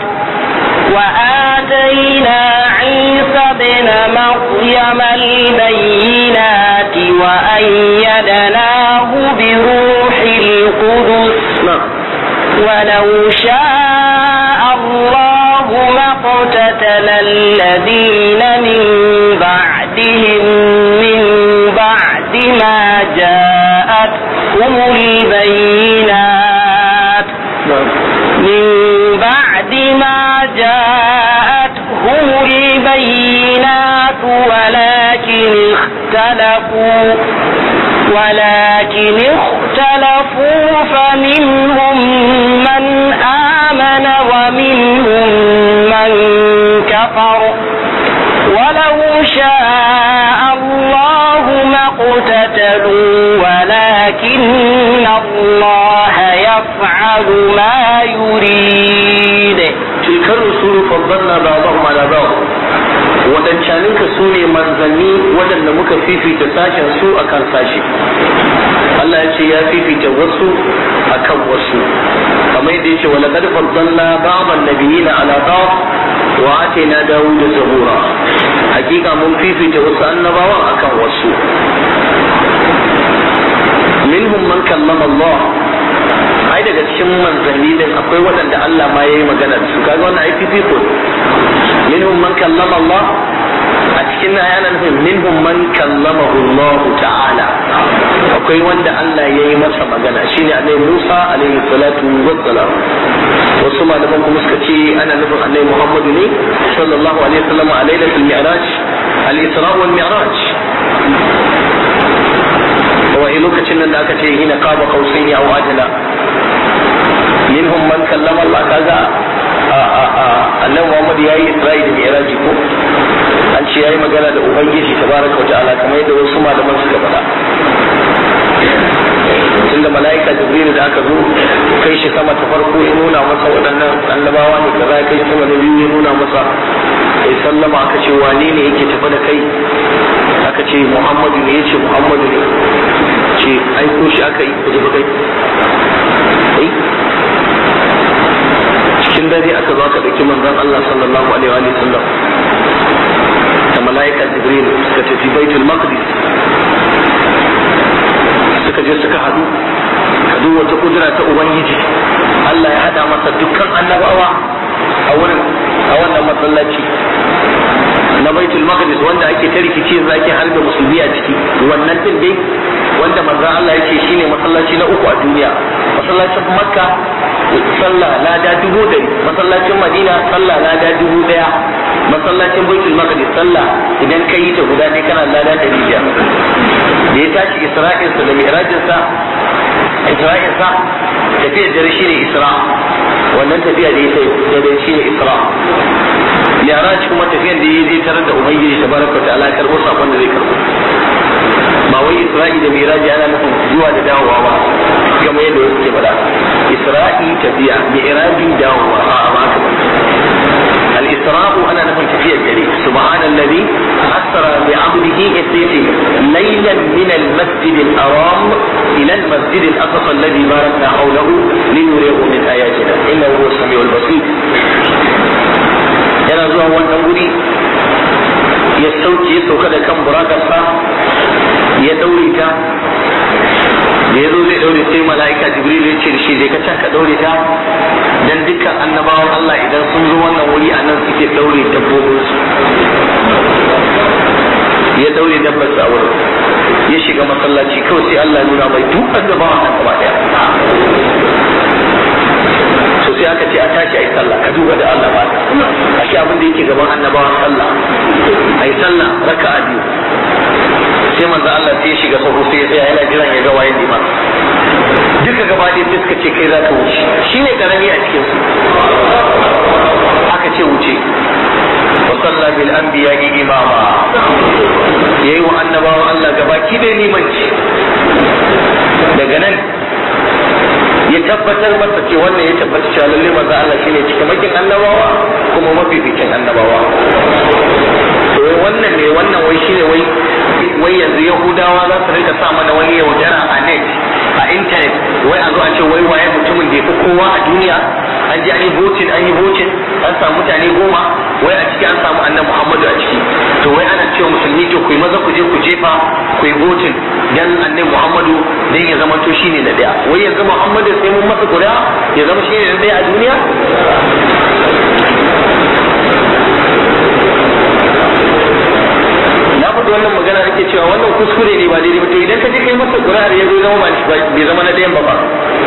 وآتينا عيسى ابن مريم البينات وأيدناه بروح القدس ولو شاء الله ما اقتتل الذين من بعدهم من بعد ما جاءتهم البينات من بعد ما جاءتهم البينات ولكن اختلفوا ولكن اختلفوا فمنهم من آمن ومنهم من كفر ولو شاء الله ما اقتتلوا ولكن الله يفعل ما يريد تلك الرسول فضلنا بعضهم على بعض waɗancaninka su ne manzanni waɗanda muka fifita sashen su akan sashi Allah ya ce ya fifita wasu akan wasu kamar yadda yace wala qad faddalna ba'dhan nabiyina ala ba'd wa atayna dawuda zabura hakika mun fifita wasu annabawan akan wasu minhum man kallama Allah ai daga cikin manzanni din akwai waɗanda Allah ma yayi magana da su kaga wannan ai fifiko minhum man kallama Allah a cikin aya nan nufin minhum man kallamahu Allah ta'ala akwai wanda Allah yayi masa magana shine annabi Musa alaihi salatu wassalam wasu malaman kuma suka ce ana nufin annabi Muhammadu ne sallallahu alaihi wasallam a lailatul mi'raj al-isra wal mi'raj wa lokacin nan da aka ce hina qaba qausaini aw ajla minhum man kallama Allah kaga annabi Muhammad yayi Isra'i da Mi'raj ko an ce yayi magana da ubangiji tabaraka wa ta'ala kamar yadda wasu malaman suka faɗa tunda mala'ika jibril da aka zo kai shi sama ta farko ya nuna masa waɗannan annabawa ne kaza kai shi sama da biyu ya nuna masa sai sallama aka ce wane ne yake tafi da kai aka ce muhammadu ne yace muhammadu ne ce aiko shi aka yi kuji kai cikin dare aka zo aka ɗauki manzon Allah sallallahu alaihi wa sallam da mala'ika jibril suka tafi baitul maqdis suka je suka hadu hadu wata kudura ta ubangiji Allah ya hada masa dukkan annabawa a wurin a wannan masallaci na baitul maqdis wanda ake ta rikici yanzu ake harbe musulmi a ciki wannan din dai wanda manzon Allah yake shine masallaci na uku a duniya masallacin makka sallah lada dubu dari masallacin madina sallah lada dubu daya masallacin baitul maqdis sallah idan ka yi ta guda ne kana lada ɗari biyar da ya tashi isra'insa da mi'rajinsa isra'insa tafiyar dare shine isra wannan tafiya da ya sai da dare shine isra mi'raj kuma tafiyar da ya je tarar da ubangiji tabaraka ta'ala ya karbo sakon da zai karbo ba wai isra'i da miraji ana nufin zuwa da dawowa ba kamar yadda wasu ke faɗa isra'i tafiya miraji dawowa a ba ka الإسراء أنا نفهم تفير الجري سبحان الذي أسرى بعبده إسيتي ليلا من المسجد الحرام إلى المسجد الأقصى الذي باركنا حوله لنريه من آياتنا إنه هو السميع البصير yana zuwa wannan wuri ya sauke ya sauka da kan burakarsa ya daure ta da ya zo zai daure sai mala'ika jibril ya ce da shi zai ka can ka daure ta dan dukkan annabawan Allah idan sun zo wannan wuri a nan suke daure dabbobinsu ya daure dabbar sa wurin ya shiga masallaci kawai sai Allah ya nuna mai duk annabawan nan gaba daya to sai aka ce a tashi ayi sallah ka duba da Allah ba a shi abin da yake gaban annabawan sallah ayi sallah raka'a biyu sai manzo Allah sai ya shiga sahu sai ya tsaya yana jiran ya ga waye liman duka gaba ɗaya sai suka ce kai za ka wuce shine karami a cikin su aka ce wuce wa salla bil anbiya'i imama yayi wa annabawan Allah gabaki da limanci daga nan ya tabbatar masa ce wannan ya tabbata cewa lalle manzo Allah shine cikamakin annabawa kuma mafificin annabawa to wannan ne wannan wai shine wai wai yanzu yahudawa za su rika sa mana wani yaudara a net a internet wai a zo a ce wai waye mutumin da ya fi kowa a duniya an ji an yi voting an yi voting an samu mutane goma wai a ciki an samu annabi muhammadu a ciki to wai ana cewa musulmi to ku yi maza ku je ku jefa ku yi voting dan annabi muhammadu dan ya zama to shine na daya wai yanzu muhammadu sai mun masa kuri'a ya zama shine na daya a duniya na faɗi wannan magana nake cewa wannan kuskure ne ba daidai ba to idan ka je kai masa ƙuri'ar ya zo zama bai zama na ɗayan ba ba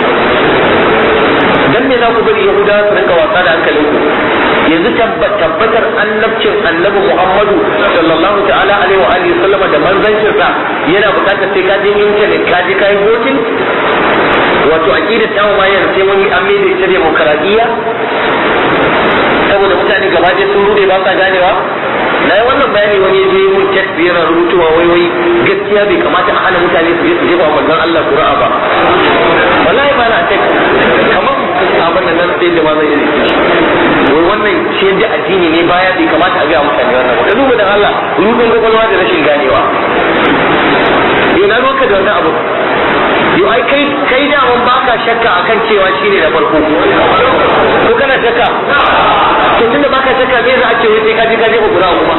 dan me za ku bari yahudawa su rinka wasa da hankalin ku yanzu tabbatar annabcin annabi muhammadu sallallahu ta'ala alaihi wa alihi sallama da manzancin sa yana buƙatar sai ka je internet ka je kai voting wato aqidar ta ma yanzu sai mun an mai da ita demokaradiyya saboda mutane gaba ɗaya sun rude ba sa ganewa na yi wannan bayani wani ya je mun text yana rubutuwa wai wai gaskiya bai kamata a hana mutane su je su jefa manzon Allah Qur'a ba wallahi ba na text kamar abin nan nan sai da ma zai yi wai wannan shi da addini ne baya bai kamata a ga mutane wannan ba duba da Allah rubin kwakwalwa da rashin ganewa yau na roka da wannan abu yau ai kai kai da mun baka shakka akan cewa shine da farko ko kana shakka to tunda baka shakka me za a ce wai sai ka je ka je ku gura kuma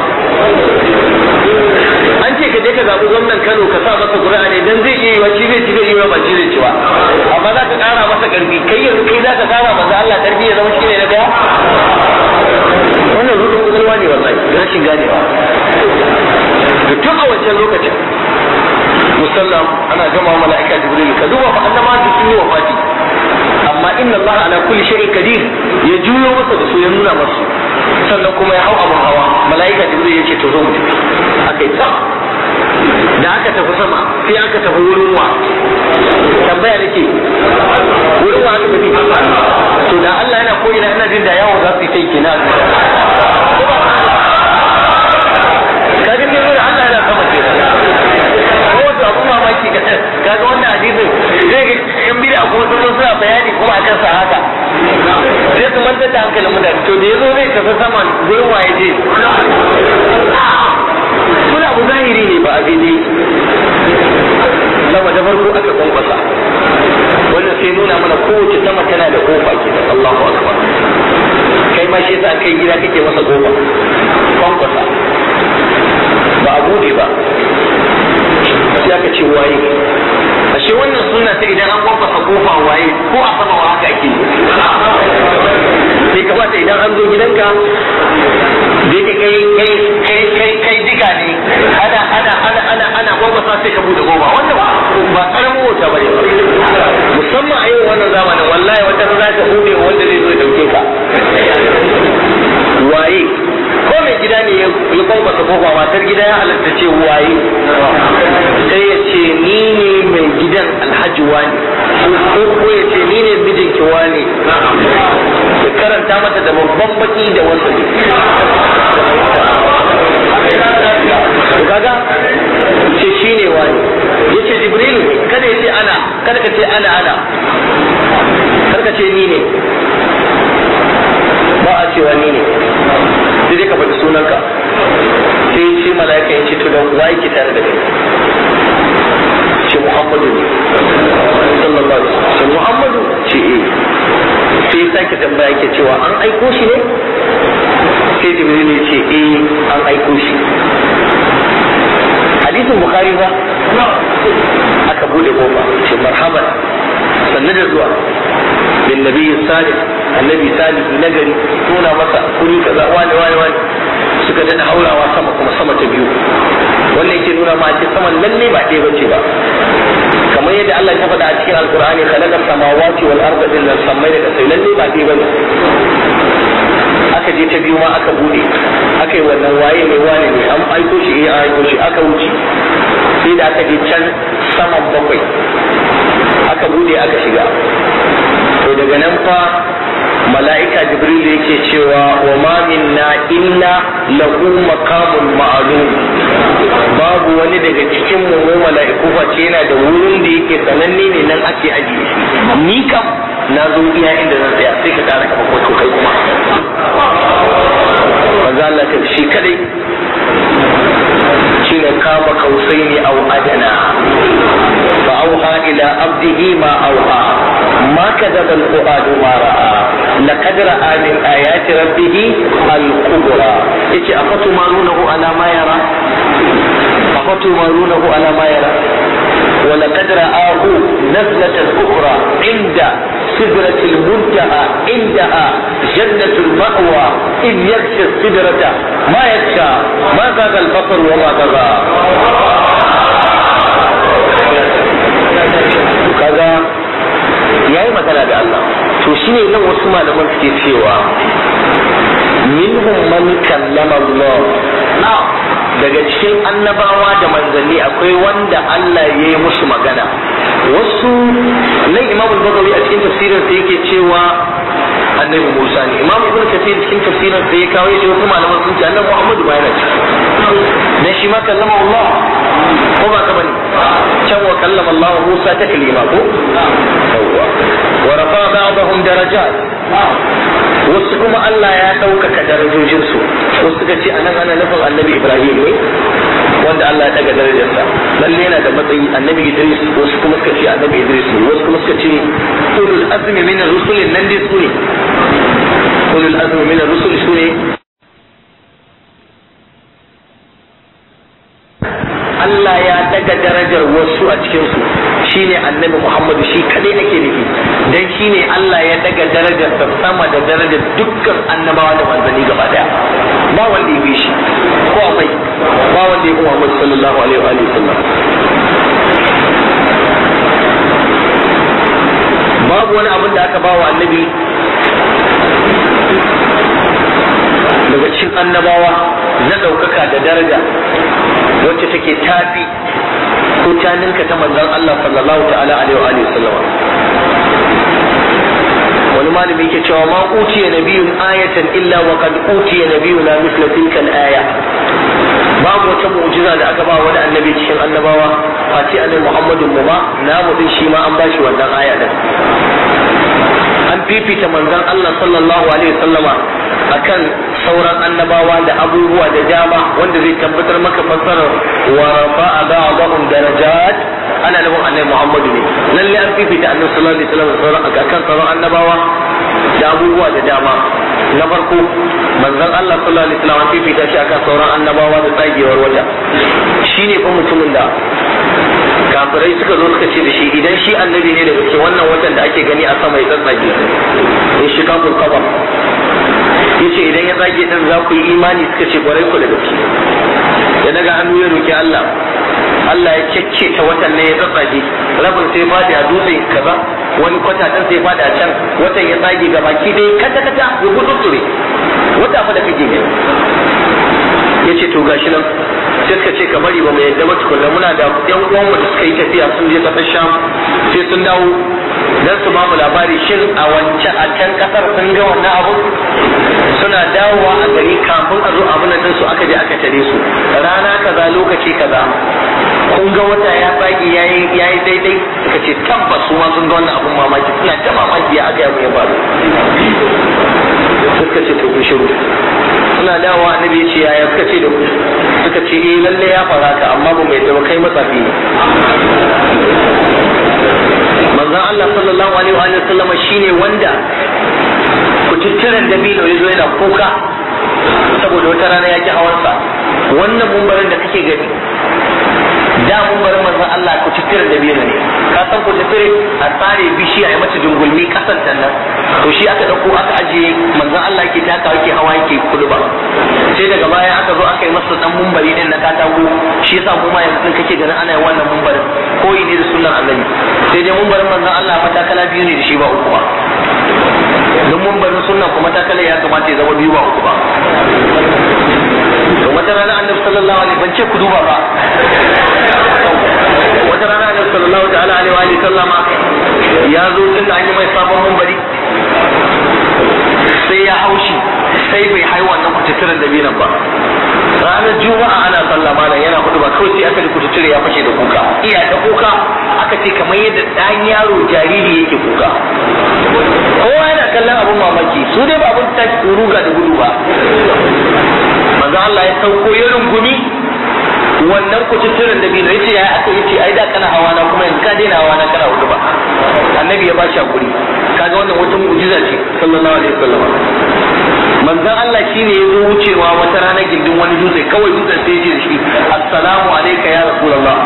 an ce ka je ka zaɓi gwamnan Kano ka sa masa ƙuri'a ne dan zai iya yiwa shi zai ci zai iya ba shi zai ci ba amma za ka ƙara masa ƙarfi kai yanzu kai za ka ƙara masa Allah ƙarfi ya zama shine na daya wannan rudin ƙwaƙwalwa ne wallahi rashin ganewa da tun a wancan lokacin musallam ana gama mala'ika jibril ka duba fa annama duk sun yi wafati amma inna Allah ala kulli shay'in qadir ya juyo masa da su ya nuna masu sannan kuma ya hau abun hawa mala'ika jibril ya ce to zo mu tafi akai ta da aka tafi sama sai aka tafi wurin wa tambaya nake wurin wa aka tafi to da Allah yana koyi na ina jin da yawo za su yi kai kenan kaga sai da Allah yana sama kenan ko da abu mamaki kaga wannan hadisin zai ga yan bid'a kuma sun zo suna bayani kuma a kansa haka sai su mantar da hankalin mutane to da yazo zai tafi sama gurin waye je kuna abu zahiri ne ba a gidi sama da farko aka kwankwasa wannan sai nuna mana kowace sama tana da kofa ke da Allahu akbar kai ma shi yasa kai gida kake masa kofa kwankwasa ba a bude ba sai aka ce waye ashe wannan suna ta idan an kwamfasa kofa waye ko a sama wa haka ake sai kamata idan an zo gidanka da yake kai kai kai kai kai diga ne ana ana ana ana ana kwamfasa sai ka bude kofa wannan ba karamin wata bane musamman a yau wannan zamanin wallahi wata za ka bude wanda zai zo ya dauke ka waye ko me kofa matar gida ya halatta ce waye sai ya ce ni ne mai gidan alhaji wani ko ko ya ce ni ne mijinki wani ya karanta mata da babban baki da wasu kaga ce shi ne wani ya ce jibrilu kada ya ce ana kada ka ce ana ana kar ka ce ni ne ba a cewa ni ne sai dai ka faɗi sunanka sai ce mala'ika ya ce to da wa yake tare da kai ce muhammadu ne sallallahu alaihi wasallam ce muhammadu ce eh sai ya sake tambaya ke cewa an aiko shi ne sai jibril ya ce eh an aiko shi hadisin bukhari ba aka bude kofa ce marhaban sannu da zuwa bin nabi salih annabi salih nagari nuna masa kuri kaza wani wani wani suka dana haurawa sama kuma sama ta biyu wannan yake nuna ma ce saman lalle ba ɗaya bace ba kamar yadda Allah ya faɗa a cikin alkur'ani khalaqa samawati wal arda illa samai da kasai lalle ba ɗaya bane aka je ta biyu ma aka bude aka yi wannan waye mai wane ne an aiko shi eh an aiko shi aka wuce sai da aka je can saman bakwai aka bude aka shiga to daga nan fa mala'ika jibril yake cewa wa ma minna illa lahu maqamun ma'lum babu wani daga cikin mu mu mala'iku face yana da wurin da yake sananne ne nan ake ajiye shi ni kam na zo iya inda zan tsaya sai ka kara kafa ko kai kuma manzo Allah ta shi kadai shine kama kausaini au adana fa auha ila abdihi ma auha ما كذب الفؤاد ما رأى لقد رأى من آيات ربه الكبرى يتي أفتمارونه على ما يرى أفتمارونه على ما يرى ولقد رآه نزلة أخرى عند سدرة المنتهى عندها جنة المأوى إذ يغشى السدرة ما يغشى ما زاغ البصر وما طغى kaga ya yi magana da Allah to shine nan wasu malaman suke cewa minhum man kallama Allah daga cikin annabawa da manzanni akwai wanda Allah ya yi musu magana wasu nan Imam Bagawi a cikin tafsirin sa yake cewa annabi Musa ne Imam Ibn Kathir cikin tafsirin sa ya kawo shi wasu malaman sun ce annabi Muhammadu ba yana ciki dan shi ma kallama Allah ko ba ka bane can wa kallama Allah Musa taklima ko yawwa wa rafa ba'dahum darajat wasu kuma Allah ya ɗaukaka darajojinsu wasu suka ce anan ana nufin annabi Ibrahim ne wanda Allah ya daga darajarsa lalle yana da matsayi annabi Idris wasu kuma suka ce annabi Idris ne wasu kuma suka ce ulul azmi min ar-rusul nan dai su ne ulul azmi min ar-rusul su ne Allah ya daga darajar wasu a cikinsu shine annabi Muhammadu shi kadai ake nufi dan shine Allah ya daga darajar sa sama da darajar dukkan annabawa da manzanni gaba daya ba wanda ya bi shi ko akwai ba wanda ya bi Muhammad sallallahu alaihi wa alihi sallam babu wani abin da aka bawa annabi daga cikin annabawa na ɗaukaka da daraja wacce take tafi ko ta ninka ta manzon Allah sallallahu ta'ala alaihi wa alihi sallama wani malami yake cewa ma utiya nabiyun ayatan illa wa qad utiya nabiyuna mithla tilka al-aya babu wata mu'jiza da aka ba wani annabi cikin annabawa face annabi Muhammadun mu ma namu din shi ma an bashi wannan aya din an fifita manzon Allah sallallahu alaihi wasallama akan sauran annabawa da abubuwa da dama wanda zai tabbatar maka fassarar wa rafa'a ba'dahum darajat ana nufin annabi Muhammadu ne lalle an fifita annabi sallallahu alaihi wasallam sauran akan sauran annabawa da abubuwa da dama na farko manzon Allah sallallahu alaihi wasallam an fifita shi akan sauran annabawa da tsagewar wata shine fa mutumin da kafirai suka zo suka ce da shi idan shi annabi ne daga cikin wannan watan da ake gani a sama ya tsatsage in shi kafin kafa yace idan ya tsage din za ku yi imani suka ce kwarai ku da gaske ya daga hannu ya roki Allah Allah ya kyakke ta watan ne ya tsatsage rabin sai fadi a dutse kaza wani kwata dan sai fadi a can watan ya tsage ga baki dai kata kata ya gudunture wata fa da kake gani ya ce to gashi nan sai suka ce ka bari ba mu yadda ba tukunna muna da yan uwanmu da suka yi tafiya sun je kasar sham sai sun dawo dan su ba mu labari shin a wancan a can kasar sun ga wannan abu suna dawowa a gari kafin a zo abin nan su aka je aka tare su rana kaza lokaci kaza kun ga wata ya tsaki yayi yayi daidai suka ce tabbas su ma sun ga wannan abun mamaki suna ta mamaki ya aka yabu ya faru suka ce to ku shiru suna dawowa annabi ya ce yaya suka ce da ku suka ce eh lalle ya fara ka amma ba mai zama kai matsafi ne manzon Allah sallallahu alaihi wa sallama shine wanda kututturen dabino ya zo yana kuka saboda wata rana ya ki hawansa wannan mumbarin da kake gani da mumbarin manzon Allah kututturen dabino ne ka san kututture a tsare bishiya ya mace dungulmi kasan nan to shi aka dauko aka ajiye manzon Allah yake taka yake hawa yake ba sai daga baya aka zo aka yi masa dan mumbari din na katako shi yasa mu ma yanzu kake ganin ana yin wannan mumbarin koyi ne da sunnar annabi sai dai mumbarin manzon Allah matakala biyu ne da shi ba uku ba don mumbarin sunna kuma matakala ya kamata ya zama biyu ba uku ba to wata rana annabi sallallahu alaihi ban ce ku duba ba wata rana annabi sallallahu ta'ala alaihi wa sallama ya zo tun da an yi mai sabon mumbari sai ya haushi sai bai hai wannan kututturen da binan ba ranar juma'a ana sallah malam yana hudu ba kawai sai aka ji kututture ya fashe da kuka iya da kuka aka ce kamar yadda ɗan yaro jariri yake kuka kowa yana kallon abun mamaki su dai ba abun tashi ruga da gudu ba manzo Allah ya sauko ya rungumi wannan kututturen da bino yace ya aka yace ai da kana hawa na kuma yanzu ka daina hawa na kana hudu ba annabi ya bashi hakuri kaga wannan wata mu'jiza ce sallallahu alaihi wasallam manzon Allah shine ya zo wucewa wata rana gindin wani dutse kawai dutsen sai ya ce da shi assalamu alayka ya rasulullah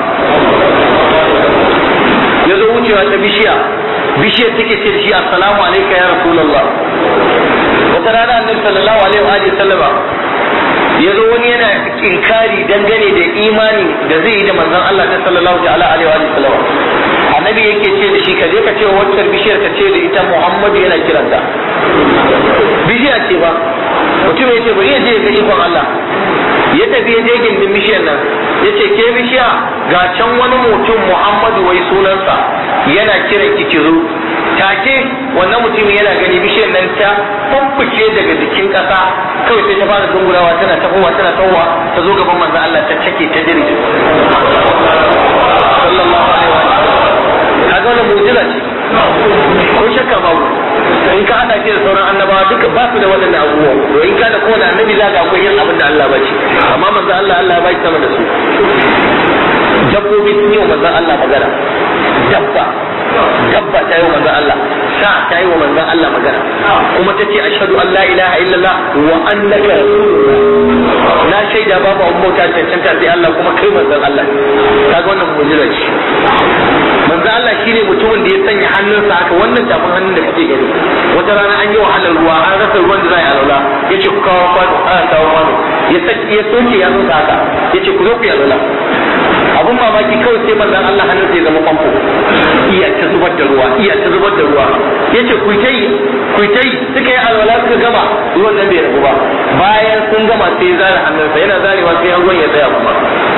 ya zo wucewa ta bishiya bishiyar take ce da shi assalamu alayka ya rasulullah wata rana annabi sallallahu alaihi wa sallama ya zo wani yana inkari dangane da imani da zai yi da manzon Allah ta sallallahu ta'ala alaihi wa sallam annabi yake ce da shi ka je ka ce wa wancan bishiyar ka ce da ita Muhammadu yana kiranta bishiya ce ba mutum ya ce bari ya je ga ikon Allah ya tafi ya je gindin bishiyar nan ya ce ke bishiya ga can wani mutum Muhammadu wai sunansa yana kiran ki kizo take wannan mutumin yana gani bishiyar nan ta fuffuke daga jikin ƙasa kawai sai ta fara dungurawa tana tahowa tana tahowa ta zo gaban manzo Allah ta take ta jirgi sallallahu alaihi wa kaga wannan mu'jiza ce ko shakka babu in ka hada shi da sauran annabawa duka ba su da waɗannan abubuwan to in ka da kowane annabi za ka akwai yin abin da Allah ba ce amma manzo Allah Allah ya ba shi sama da su dabbobi sun yi wa manzo Allah magana dabba dabba ta yi wa manzon Allah sa ta yi wa manzon Allah magana kuma ta ce ashhadu an la ilaha illallah wa annaka na shaida babu abun bauta cancanta sai Allah kuma kai manzon Allah kaga wannan mu'jiza ce manzon Allah shine mutumin da ya sanya hannunsa haka wannan tafin hannun da kake gani wata rana an yi wahalar ruwa an rasa ruwan da za a yi alwala yace ku kawo kwano ana kawo kwano ya saki ya soke ya nuna haka yace ku zo ku yi alwala abun mamaki kawai sai manzon Allah hannun sai zama famfo iya ta zubar da ruwa iya ta zubar da ruwa yace ku ta yi ku ta yi suka yi alwala suka gama ruwan nan bai rabu ba bayan sun gama sai ya zare hannunsa yana zarewa sai ruwan ya tsaya kuma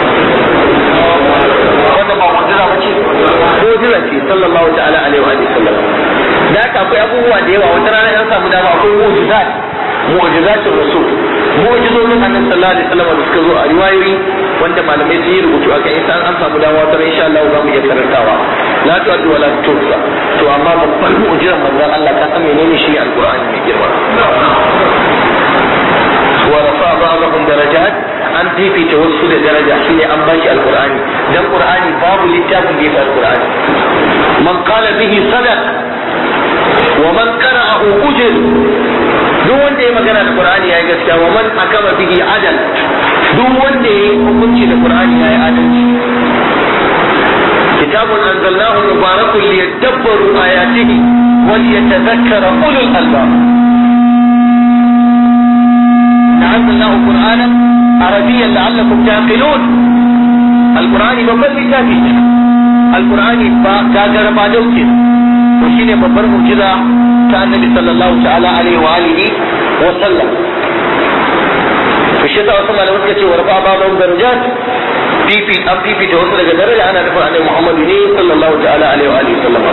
wanda ba mu'jiza ba ce mu'jiza ce sallallahu ta'ala alaihi wa sallam da haka akwai abubuwa da yawa wata rana an samu dama akwai mu'jizat mu'jizatul rasul mu'jizozin annabi sallallahu alaihi wasallam da suka zo a riwayoyi wanda malamai sun yi rubutu a kan isa an samu dama wata insha Allah za mu iya karantawa la tu'addu wa la tuhsa to amma babban mu'jizar manzon Allah ka san menene shi alqur'ani mai girma wa rafa ba'dahum darajat an fifita wasu da daraja shine an bashi alqur'ani dan qur'ani babu littafin da ya fi alqur'ani man qala bihi sadaq wa man qara'ahu ujr duk wanda ya magana da Qur'ani yayi gaskiya wa man akama bihi adal duk wanda ya yi hukunci da Qur'ani yayi adalci kitabun anzalnahu mubarakun liyadabbaru ayatihi wa liyatadhakkara ulul albab anzalnahu qur'anan arabiyyan la'allakum taqilun alqur'ani babban littafi ne alqur'ani ba gagara ba dauke to shine babbar mu'jiza ta annabi sallallahu ta'ala alaihi wa alihi wa sallam to shi yasa wasu malamai suka ce wa rafa ba'dhum darajat fifi an fifita wasu daga daraja ana nufin annabi Muhammad ne sallallahu ta'ala alaihi wa alihi sallama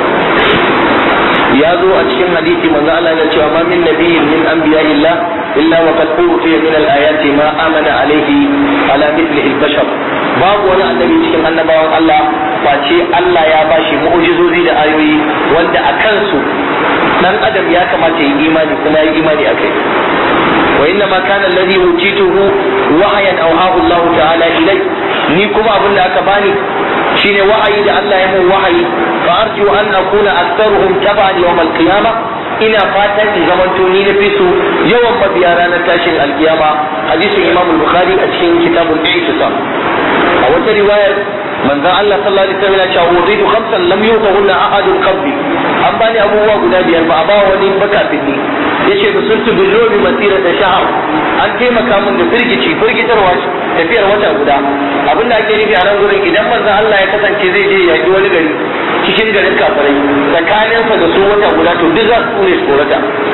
ya zo a cikin hadisi manzo Allah ya cewa ma min nabiyyin min anbiya'illah illa wa qad utiya min al-ayati ma amana alaihi ala mithlihi al-bashar babu wani annabi cikin annabawan Allah face Allah ya bashi mu'jizozi da ayoyi wanda a kansu dan adam ya kamata ya yi imani kuma ya yi imani akai wa inna ma kana alladhi utituhu wahayan awhahu Allah ta'ala ilai ni kuma abin da aka bani shine wa'ayi da Allah ya mun wahayi fa arju an akuna aktharuhum tab'an yawm al-qiyamah ina fatan in zamanto ni na su yawan mabiya ranar tashin alkiyama hadisin Imam Bukhari a cikin kitabul Ihtisam a wata riwayar manzon Allah sallallahu alaihi wasallam ya ce wuditu khamsan lam yutahunna ahadun qabli an bani abubuwa guda biyar ba a ba wani bakafin ni yace da sun tu billobi masira da shahar an taimaka min da firgici firgitarwa tafiyar wata guda abin da ake nufi a nan gurin idan manzon Allah ya kasance zai je yaki wani gari cikin garin kafirai tsakaninsa da su wata guda to duk za su ne tsorata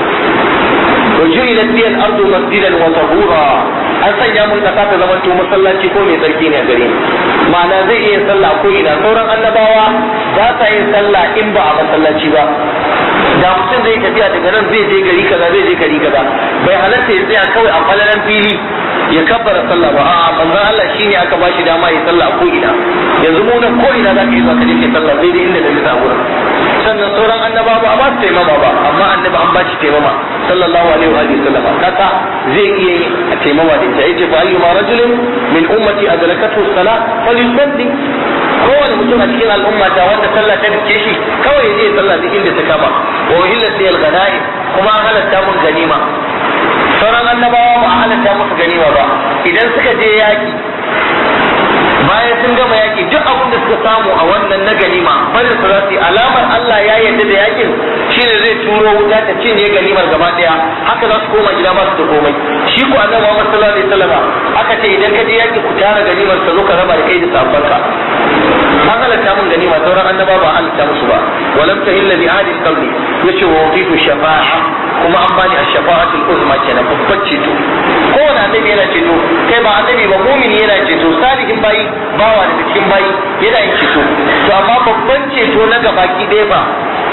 وجعلت لي الارض مسجدا وطهورا an sanya mun kasa ta zama to masallaci ko mai tsarki ne a gare ma'ana zai iya sallah ko ina sauran annabawa ba sa yin sallah in ba a masallaci ba da mutum zai tafiya daga nan zai je gari kaza zai je gari kaza bai halatta ya tsaya kawai a falalan fili ya kabbara sallah ba a'a manzon Allah shine aka bashi dama ya sallah ko ina yanzu mu nan ko ina zaka yi zuwa kaje ke sallah sai dai inda da nisa gurin sannan sauran annabawa ba a ba su taimama ba amma annabi an ba shi taimama sallallahu alaihi wa alihi sallama kasa zai iya yi a taimama da ita yace fa ayyuma rajulin min ummati adrakatu salat falyusalli kowane mutum a cikin al'umma ta wanda sallah ta dake shi kawai zai sallah duk inda ta kama wa uhillat liyal ghanaim kuma an halatta mun ganima sauran annabawa ba a halatta musu ganima ba idan suka je yaki bayan sun gama yaki duk abin da suka samu a wannan na ganima bari su za su yi alamar Allah ya yarda da yakin shine zai turo wuta ta cinye ganimar gaba daya haka za su koma gida ba su da komai shi ko annabi Muhammad sallallahu alaihi wasallam aka ce idan ka je yaki ku tara ganimar ka zo ka raba da kai da sabanka an halatta mun ganima sauran annaba ba halatta musu ba walam tahilla bi ahli qabli yace wa utitu shafa'a kuma an bani ash-shafa'atul uzma kenan babbar ceto kowane annabi yana ceto kai ba annabi ba mumini yana ceto salihin bayi bawa daga cikin bayi yana yin ceto to amma babban ceto na gabaki ɗaya ba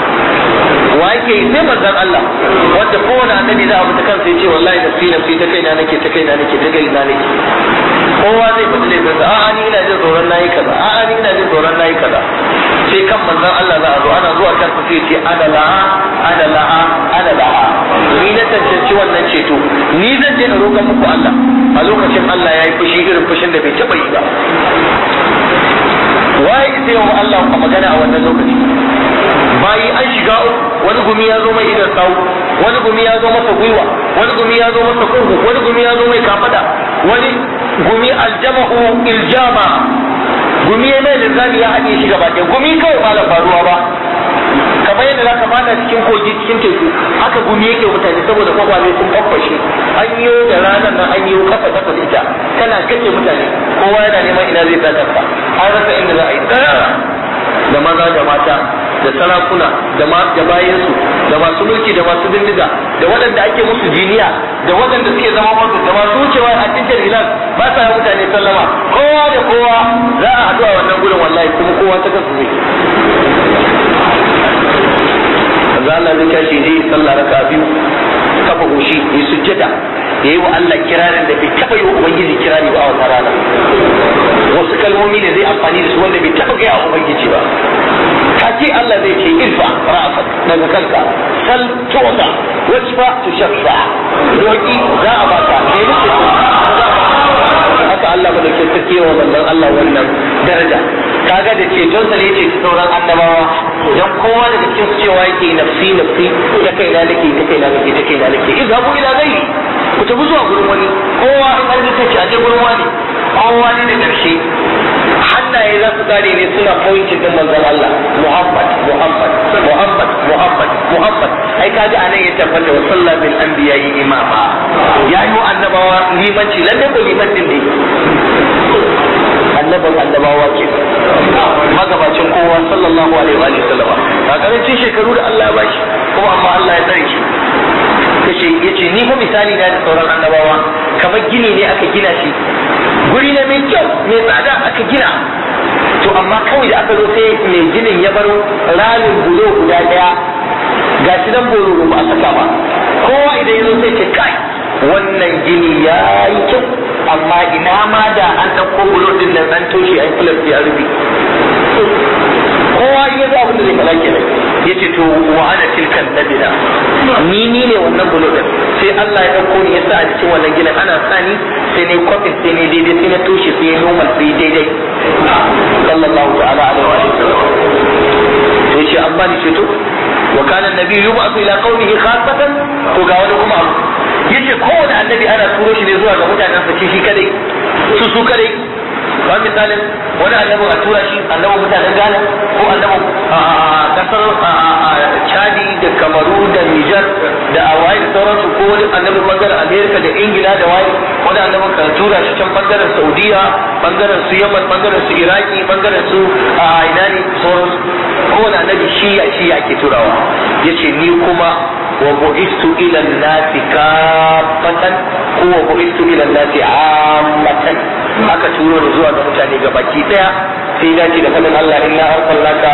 wa yake yi sai manzon Allah wanda kowane annabi za a fita kansa ya ce wallahi nafsi nafsi ta kaina nake ta kaina nake ta kaina nake kowa zai fita da kansa a'a ni ina jin tsoron nayi kaza a'a ni ina jin tsoron nayi kaza sai kan manzon Allah za a zo ana zuwa kansa sai ce ana la'a ana la'a ana la'a ni na tantance wannan ceto ni zan je na roƙa muku Allah a lokacin Allah ya yi fushi irin fushin da bai taɓa yi ba waye sai wa Allah ka magana a wannan lokaci bayi an shiga wani gumi ya zo mai idan sawu wani gumi ya zo masa gwiwa wani gumi ya zo masa kurgu wani gumi ya zo mai kafada wani gumi aljama'u iljama gumi ya mai linzami ya haɗe shi gaba ɗaya gumi kawai ba faruwa ba kamar yadda zaka fada cikin kogi cikin teku haka gumi yake mutane saboda kwakwale sun kwakwashe an yi da ranar nan an yi kasa kasa da ita tana kace mutane kowa yana neman ina zai sa kansa an rasa inda za a yi tsara da maza da mata da sarakuna da da bayansu da masu mulki da masu bindiga da waɗanda ake musu jiniya da waɗanda suke zama masu da masu wucewa a cikin hilal ba sa mutane sallama kowa da kowa za a haɗu a wannan gurin wallahi kuma kowa ta kasu zai manzo Allah zai tashi zai sallah raka biyu kafa goshi ya sujjada ya yi wa Allah kirarin da bai taɓa yi wa Ubangiji kirari ba a wata rana wasu kalmomi ne zai amfani da su wanda bai taɓa gaya wa Ubangiji ba take Allah zai ce irfa ra'afak daga kanka sal tuwa wajfa tushaffa roki za a baka ne ne haka Allah ba da ke sarki wa manzon Allah wannan daraja kaga da ceton sa ne ce sauran annabawa dan kowa daga cikin su cewa yake nafsi nafsi ta kai na nake ta kai na nake ta kai na nake izhabu ila ghairi ku tafi zuwa gurin wani kowa in an ta ce a je gurin wani kowa ne da karshe hannaye za su kare ne suna pointing din manzon Allah Muhammad Muhammad Muhammad Muhammad Muhammad ai kaga anan ya tabbata wa sallallahu bil anbiya'i imama ya yi annabawa limanci lalle ko liman din ne annabin annabawa ke magabacin kowa sallallahu alaihi wa sallama ga karancin shekaru da Allah ya bashi kuma amma Allah ya tsare shi yace yace ni fa mai misali na da sauran annabawa kamar gini ne aka gina shi guri ne mai kyau mai tsada aka gina to amma kawai da aka zo sai mai ginin ya bar ramin bulo guda daya ga shi nan bolo ba a saka ba kowa idan ya zo sai ce kai wannan gini ya yi kyau amma ina ma da an ɗauko bulo din nan an toshe an filar ya rufe kowa ya zo abin da zai fara kenan ya ce to wa ana tilkan nabila ni ni ne wannan bulo din sai Allah ya ɗauko ni ya sa a cikin wannan ginin ana sa ni sai ne kwafin sai ne daidai sai na toshe sai ya normal sai daidai sallallahu ta'ala alaihi wa sallam to yace an bani ceto wa kana annabi yub'athu ila qaumihi khassatan to ga wani kuma abu yace kowane annabi ana turo shi ne zuwa ga mutanen sa shi kadai su su kadai ba misalin wani annabin a tura shi annabin mutanen Ghana ko annabin kasar Chadi da Kamaru da Niger da Hawaii da sauransu ko wani annabin bangaren Amerika da Ingila da waye wani annabin ka tura shi can bangaren Saudiya bangaren su Yaman bangaren su Iraki bangaren su a ina ne sauransu kowane annabi shi ya shi ya ke turawa yace ni kuma wa bu'istu ila an-nasi kaffatan ko wa bu'istu ila an-nasi ammatan aka turo ni zuwa ga mutane ga baki daya sai dace da fadin Allah inna arsalnaka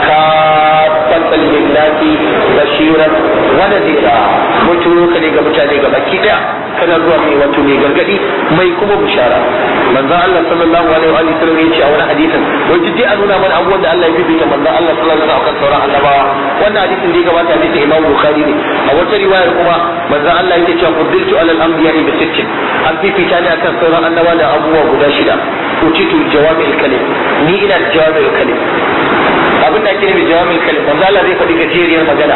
kaffatan lin-nasi bashiran wa nadhira mun turo ka ne ga mutane ga baki daya kana zuwa mai wato mai gargadi mai kuma bishara manzo Allah sallallahu alaihi wa sallam ya ce a wani hadisin wai dai a nuna mana abubuwan da Allah ya bibita manzo Allah sallallahu alaihi wa sallam kan sauran annabawa wannan hadisin da ya gabata hadisin Imam Bukhari ne a wata riwayar kuma manzo Allah yake cewa fuddiltu alal anbiya'i bi sittin an fifita ne akan sauran annabawa da abubuwa guda shida utitu jawami'il kalim ni ina da jawami'il kalim abin da ake nufi jawami'il kalim manzo Allah zai faɗi gajeriyar magana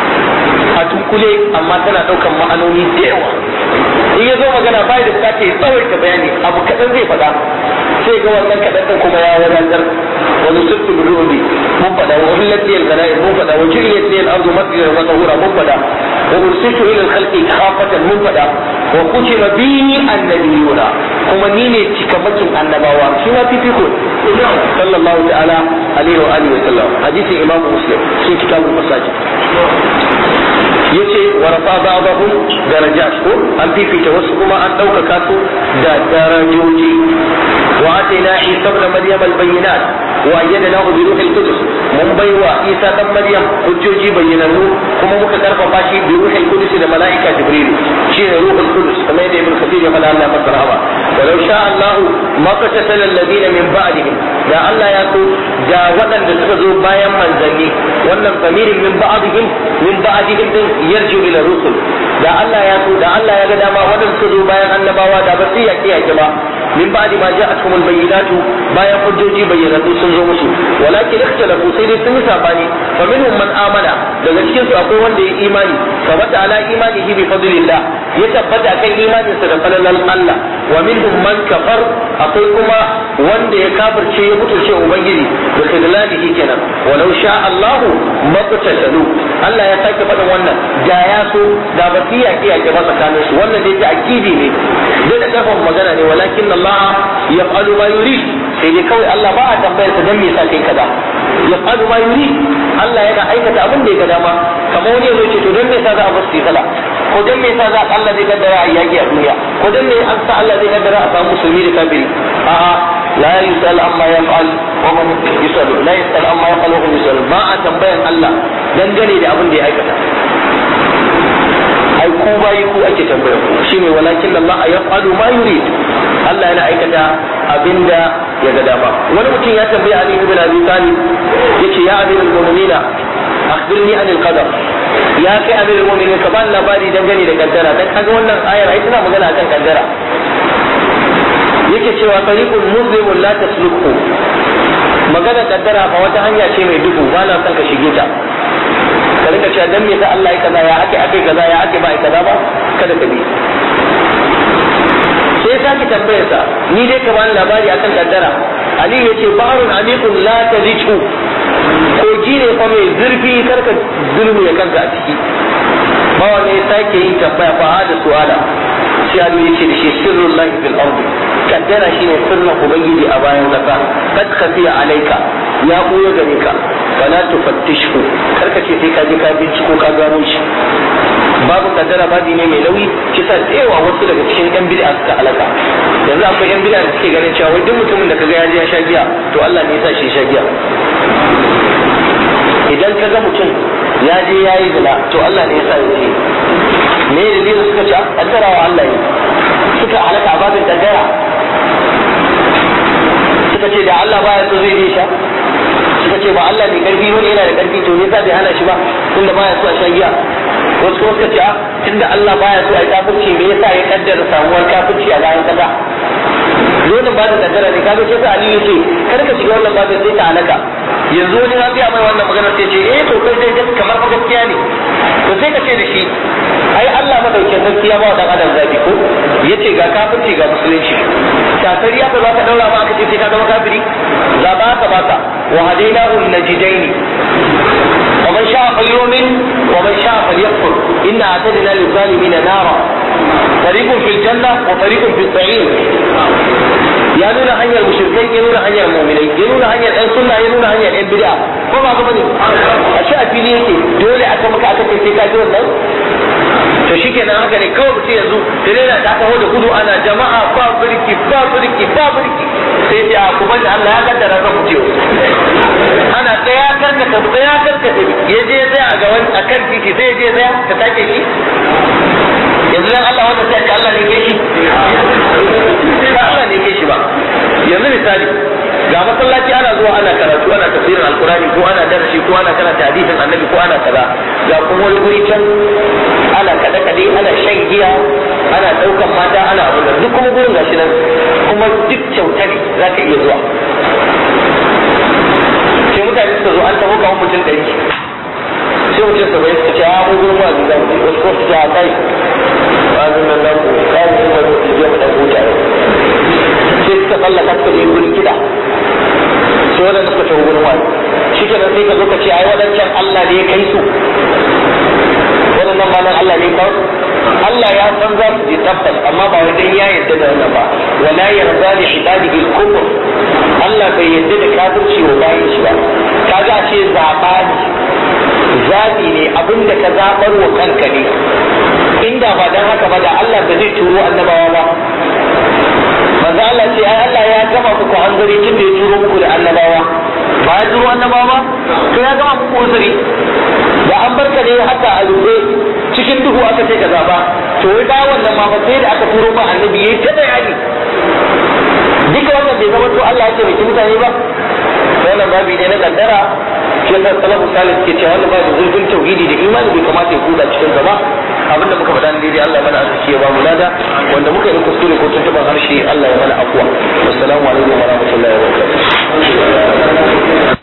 a tunkule amma tana ɗaukan ma'anoni da yawa in ya zo magana bai da bukatar ya tsawaita bayani abu kaɗan zai faɗa sai ga wannan kaɗan ɗin kuma ya wadatar wani sirtu bi rubi mun faɗa wa hullat liyal ganaim mun faɗa wa jiriyat liyal ardu masjidan wa tahura mun faɗa wa ursitu ila al-khalqi khafatan mun faɗa wa kutima bi annabiyuna kuma ni ne cikamakin annabawa shi ma fifiko sallallahu ta'ala alaihi wa alihi wa sallam hadisin imamu muslim sun kitabul masajid yace wa rafa ba'dahum darajat ko an fifita wasu kuma an ɗaukaka su da darajoji wa atina isa ibn maryam al-bayyinat wa ayyadnahu bi ruhil qudus mun baiwa isa dan maryam hujjoji bayyanannu kuma muka karfafa shi bi ruhil qudus da malaika jibril shi ne ruhul qudus kamar yadda ibn kathir ya faɗa Allah masa rahama walau sha Allah ma qatatala alladhina min ba'dihim da Allah ya so da waɗanda suka zo bayan manzanni wannan famirin min ba'dihim min ba'dihim din yarju ila rusul da Allah ya so da Allah ya ga dama waɗanda suka zo bayan annabawa da ba su yake yake ba min ba'di ma ja'atuhum al-bayyinatu bayan hujjoji bayyanatu sun zo musu walakin ikhtalafu sai dai sun yi sabani fa minhum man amana daga cikin su akwai wanda ya imani sabata ala imanihi bi fadlillah ya tabbata kan imanin sa da falalan Allah wa minhum man kafar akwai kuma wanda ya kafirce ya mutunce ubangiji da khidlanihi kenan walau sha Allah maqtatalu Allah ya sake faɗin wannan da ya so da ba su yaƙi yaƙi ba tsakanin su wannan dai ta akidi ne dai da kafin magana ne walakin Allah yaf'alu ma yurid sai dai kawai Allah ba a tambayar sa dan me yasa kai kaza yaf'alu ma yurid Allah yana aikata abin da ya ga dama kamar wani ya zo ce to dan me yasa za a bar su sala ko dan me yasa za Allah zai kaddara a yaƙi a duniya ko dan me an sa Allah zai kaddara a samu musulmi da kafiri a'a لا يسأل عما يفعل وهم يسأل لا يسأل عما يفعل وهم يسأل ما أتنبين الله dangane da abin da ya aikata ai ku bayi ku ake tambaya ku shine walakin Allah ya falu ma yurid Allah yana aikata abinda ya ga dama wani mutum ya tambaya Ali ibn Abi Talib yace ya amirul mu'minina akhbirni anil qadar ya kai amirul mu'minin ka bani labari dangane da kaddara dan kaga wannan ayar ai tana magana akan kaddara yake cewa tariqul muslimun la tasluku magana kaddara fa wata hanya ce mai duhu ba na son ka shige ta ka rika cewa dan me sa Allah ya kaza ya ake ake kaza ya ake ba ai kaza ba kada ka bi sai sake tambayar sa ni dai ka bani labari akan kaddara Ali ya ce baharun amikun la tadichu kogi ne fa mai zurfi karka zulmi ya kanka a ciki ba wani sake yin tambaya fa da su'ala sai Ali ya ce da shi sirrul lahi fil ardi kaddara shine sirrin ubangiji a bayan kasa kad khafiya alaika ya buya gare ka fala tufattishhu karka ce sai ka je ka binciko ka gano shi babu kaddara babi ne mai nauyi kisa da yawa wasu daga cikin yan bid'a suka halaka yanzu akwai yan bid'a da suke ganin cewa wai duk mutumin da kaga ya je ya sha giya to Allah ne ya sa shi sha giya idan kaga mutum ya je ya yi zina to Allah ne ya sa ya je me dalilin suka ce kaddara wa Allah ne suka halaka a babin kaddara suka ce da Allah baya so zai je sha suka ce ba Allah ne karfi wani yana da karfi to ne bai hana shi ba tunda baya so a sha giya wasu kuma suka ce a tunda Allah baya so a yi kafirci me yasa ya kaddara samuwar kafirci a bayan kasa dole ba da kaddara ne kaga sai Ali ya ce kar ka shiga wannan babin sai ta halaka yanzu wani na biya mai wannan magana sai ce eh to kai dai kamar fa gaskiya ne to sai ka ce da shi ai Allah madaukin gaskiya ba wa dan adam zabi ko yace ga kafirci ga musulunci shafari aka za ka daura ma aka ce sai ka zama kafiri zaba ka baka wa hadainahu najidaini ومن شاء فليؤمن ومن شاء فليكفر إنا أعتدنا للظالمين نارا فريق في الجنة وفريق في السعير ya nuna hanyar mushrikai ya nuna hanyar mu'minai ya nuna hanyar ɗan sunna ya nuna hanyar ɗan bid'a ko ba ga bane a shi a fili yake dole aka maka aka ce sai ka ji wannan to shikenan haka ne kawai mutum yanzu tirela ta taho da gudu ana jama'a ba birki ba birki ba birki sai ce a kuma da Allah ya kaddara ka fice ana tsaya karka ta tsaya karka ta ya je ya tsaya a gaban akan titi sai ya je ya tsaya ka take shi yanzu dan Allah wanda sai Allah ne ke shi ba Allah ne ke shi ba yanzu misali ga masallaci ana zuwa ana karatu ana tafsirin alkurani ko ana darasi ko ana karanta hadisin annabi ko ana kaza ga kuma wani guri can ana kada kade ana shan giya ana daukan mata ana abu duk kuma gurin gashi nan kuma duk kyauta ne za ka iya zuwa sai mutane suka zo an taho kawo mutum ɗari sai mutum saba'in suka ce a mu gurin wa'azi za mu je wasu kuma su ce a kai wa'azin nan nan kawo su ma su je mu ɗan huta sai suka tsallaka suka je gurin kiɗa sai wadanda suka tafi gurin wa'azi shi kenan sai ka zo ka ce ai wadancan Allah ne ya kai su wadannan ma nan Allah ne ya kawo Allah ya san za su je tabbas amma ba wai dan ya yarda da wannan ba wala yarda li ibadihi al-kufr Allah bai yarda da kafirci wa bayin shi ba kaga ce zaba ne zabi ne abinda ka zabar wa kanka ne inda ba dan haka ba da Allah ba zai turo annabawa ba manzo Allah ce ai Allah ya gama muku hanzari tun da ya turo muku da annabawa ba ya turo annabawa ba to ya gama muku hanzari da an barka ne haka a rufe cikin duhu aka ce ka zaba to wai ba wannan ma ba sai da aka turo ba annabi yayi ta bayani duka wannan bai zama to Allah ya taimaki mutane ba wannan babi ne na kaddara shi yasa salafu salih ke cewa wannan babu zurfin tauhidi da imani bai kamata ya kuda cikin gaba abinda muka faɗa daidai Allah mana arziki ya ba mu lada wanda muka yi kuskure ko tuntuban harshe Allah ya mana afwa wassalamu alaikum wa rahmatullahi wa barakatuh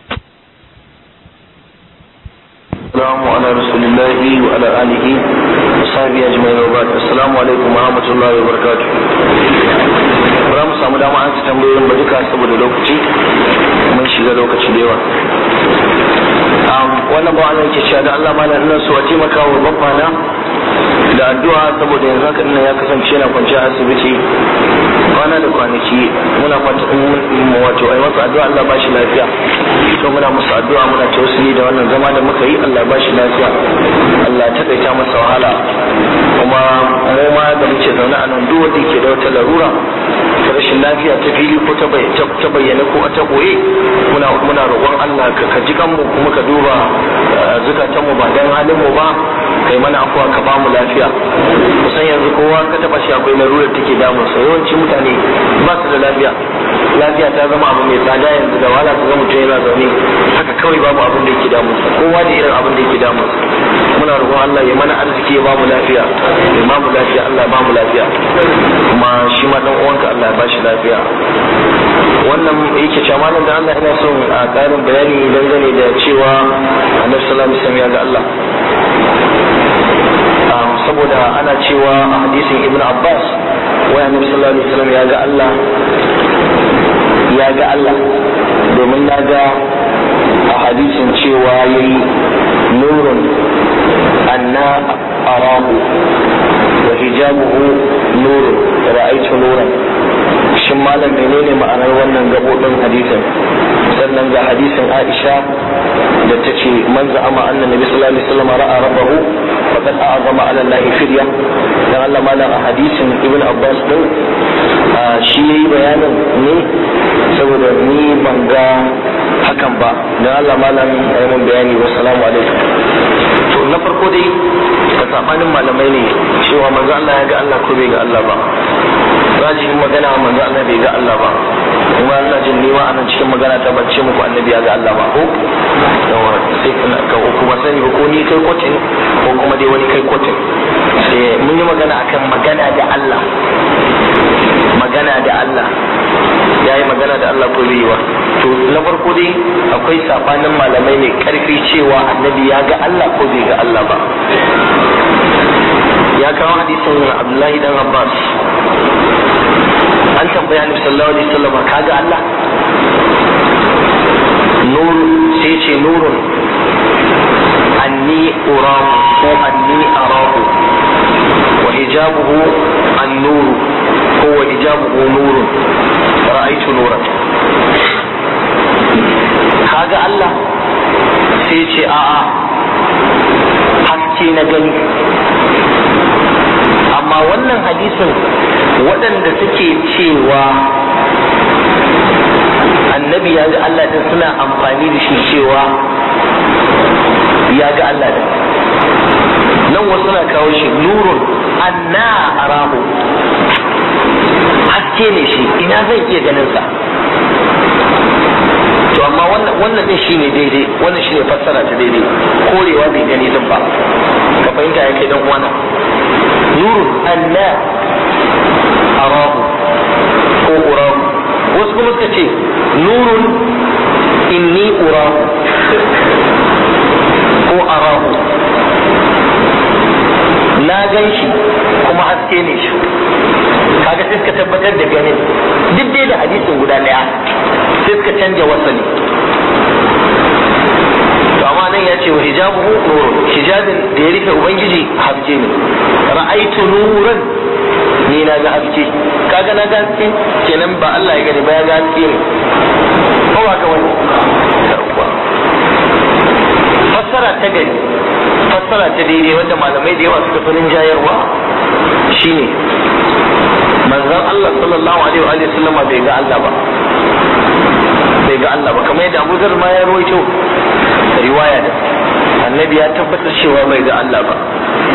السلام على رسول الله وعلى آله وصحبه أجمعين وبعد السلام عليكم ورحمة الله وبركاته bara mu samu dama an ci tambayoyin ba duka saboda lokaci mun shiga lokaci da yawa wannan ba wannan ke cewa da Allah malam ina so a taimaka wa babbana da addu'a saboda yanzu haka ina ya kasance yana kwanciya a asibiti kwana da kwanaki muna fata wato ai masa addu'a Allah ba shi lafiya to muna masa addu'a muna tausiri da wannan zama da muka yi Allah ba shi lafiya Allah ta kaita masa wahala kuma mu ma da muke zaune a nan duk wanda yake da wata larura ta rashin lafiya ta fili ko ta bayyana ko ta koye muna muna roƙon Allah ka ka ji kanmu kuma ka duba zukatanmu ba dan halin mu ba kai mana afuwa ka ba mu lafiya kusan yanzu kowa ka taba shi akwai larurar take damun sa yawanci mutane ba su da lafiya lafiya ta zama abu mai tsada yanzu da wala ta zama mutum yana zaune haka kawai babu abin da yake damun sa kowa da irin abin da yake damun sa muna roƙon Allah ya mana arziki ya ba mu lafiya ya ba mu lafiya Allah ya ba mu lafiya kuma shi ma dan uwanka Allah ya ba shi lafiya wannan yake cewa malam da Allah ina son a ƙarin bayani dangane da cewa Annabi sallallahu alaihi wasallam ya ga Allah saboda ana cewa a hadisin Ibn Abbas wai Annabi sallallahu alaihi wasallam ya ga Allah ya ga Allah domin na ga a hadisin cewa yayi nurun anna arahu wa hijabuhu nurun ra'aytu nuran shin malam menene ma'anar wannan gabobin hadisin sannan ga hadisin Aisha da ta ce man za'ama anna nabi sallallahu alaihi wasallam ra'a rabbahu faqad a'zama 'ala Allah firya dan Allah malam a hadisin Ibn Abbas din shi yayi bayanin ne saboda ni ban ga hakan ba dan Allah malam ya mun bayani wa salamu alaikum to na farko dai ka sabanin malamai ne cewa manzo Allah ya ga Allah ko bai ga Allah ba rajihin magana manzo Allah bai ga Allah ba kuma ina jin ni ma anan cikin magana ta bace muku annabi ya ga Allah ba ko yawa sai kana ka kuma sani ba ko ni kai kotin ko kuma dai wani kai kotin sai mun yi magana akan magana da Allah magana da Allah ya yi magana da Allah ko bai yi ba to na farko dai akwai sabanin malamai ne karfi cewa annabi ya ga Allah ko bai ga Allah ba ya kawo hadisin Abdullahi dan Abbas an tambaya Annabi sallallahu alaihi wasallam ka ga Allah nur sai ce nurun anni urahu ko anni arahu wa hijabuhu an-nur ko wa hijabuhu nurun ra'aytu nuran kaga Allah sai ce a'a haske na gani amma wannan hadisin waɗanda suke cewa annabi ya ga Allah din suna amfani da shi cewa ya ga Allah din nan wasu na kawo shi nurun anna arahu haske ne shi ina zai iya ganin sa to amma wannan wannan din shine daidai wannan shine fassara ta daidai korewa bai gani din ba ka fahimta ya kai dan uwana nurun anna arahu ko urahu wasu kuma suka ce nurun inni urahu ko arahu na gan shi kuma haske ne shi kaga sai suka tabbatar da ganin duk dai da hadisin guda daya sai suka canja wasali to amma nan ya ce wa hijabuhu nurun hijabin da ya rufe ubangiji haske ne ra'aitu nuran ni na ga haske kaga na ga haske kenan ba Allah ya gani ba ya ga haske ne ko ba ka wani fassara ta gani fassara ta daidai wanda malamai da yawa suka fi rinjayarwa shine manzon Allah sallallahu alaihi wa sallama bai ga Allah ba bai ga Allah ba kamar yadda Abu Zar ma ya rawaito riwaya da annabi ya tabbatar cewa bai ga Allah ba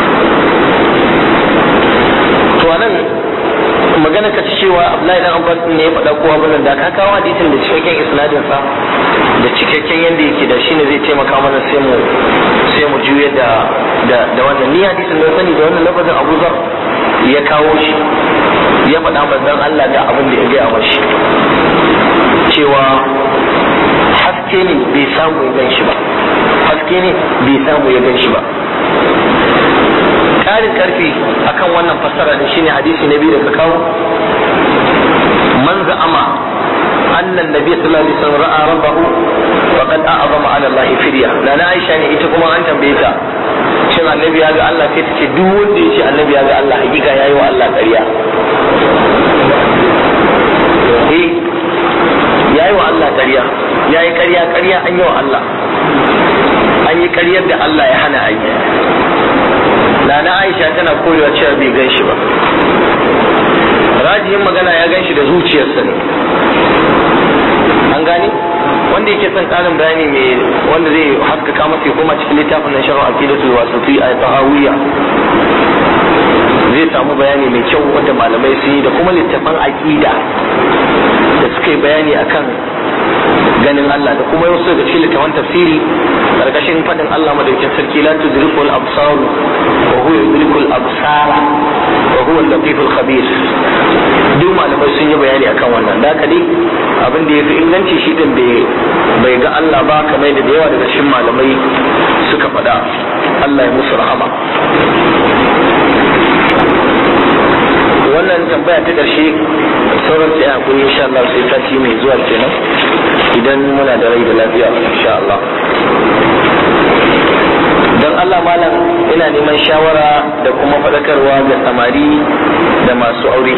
to anan magana ka ci cewa Abdullahi dan Abbas ne ya faɗa kowa bane da ka kawo hadisin da cikakken isnadin sa da cikakken yanda yake da shine zai taimaka mana sai mu sai mu juye da da da wannan ni hadisin da sani da wannan lafazin Abu Zar ya kawo shi ya faɗa manzon Allah da abin da ya gaya mashi cewa haske ne bai samu ya gan shi ba haske ne bai samu ya gan shi ba ƙarin ƙarfi akan wannan fassara da shine hadisi na biyu da ka kawo man za'ama annan nabi sallallahu alaihi wasallam ra'a rabbahu faqad a'zama 'ala Allah firya da na Aisha ne ita kuma an tambaye ta shin annabi ya ga Allah sai ta ce duk wanda ya ce annabi ya ga Allah hakika yayi wa Allah ƙarya eh yayi wa Allah ƙarya yayi ƙarya ƙarya an yi wa Allah an yi ƙaryar da Allah ya hana a yi Nana Aisha tana koyewa cewa bai gan shi ba rajihin magana ya gan shi da zuciyarsa ne an gane wanda yake son ƙarin bayani mai wanda zai haskaka masa ya koma cikin littafin na sharh aqidatul wasiti a tahawiyya zai samu bayani mai kyau wanda malamai sun yi da kuma littafan aqida da suka yi bayani akan ganin Allah da kuma wasu daga cikin littafan tafsiri karkashin fadin Allah madaukakin sarki la tudrikul absar wa huwa yudrikul absara wa huwa al-latiful khabir duk malamai sun yi bayani akan wannan da haka dai abin da yafi inganci shi din bai ga Allah ba kamar da yawa daga cikin malamai suka faɗa Allah ya musu rahama wannan tambaya ta ƙarshe sauran sai hakuri insha Allah sai sati mai zuwa kenan idan muna da rai da lafiya insha Allah don Allah malam ina neman shawara da kuma faɗakarwa ga samari da masu aure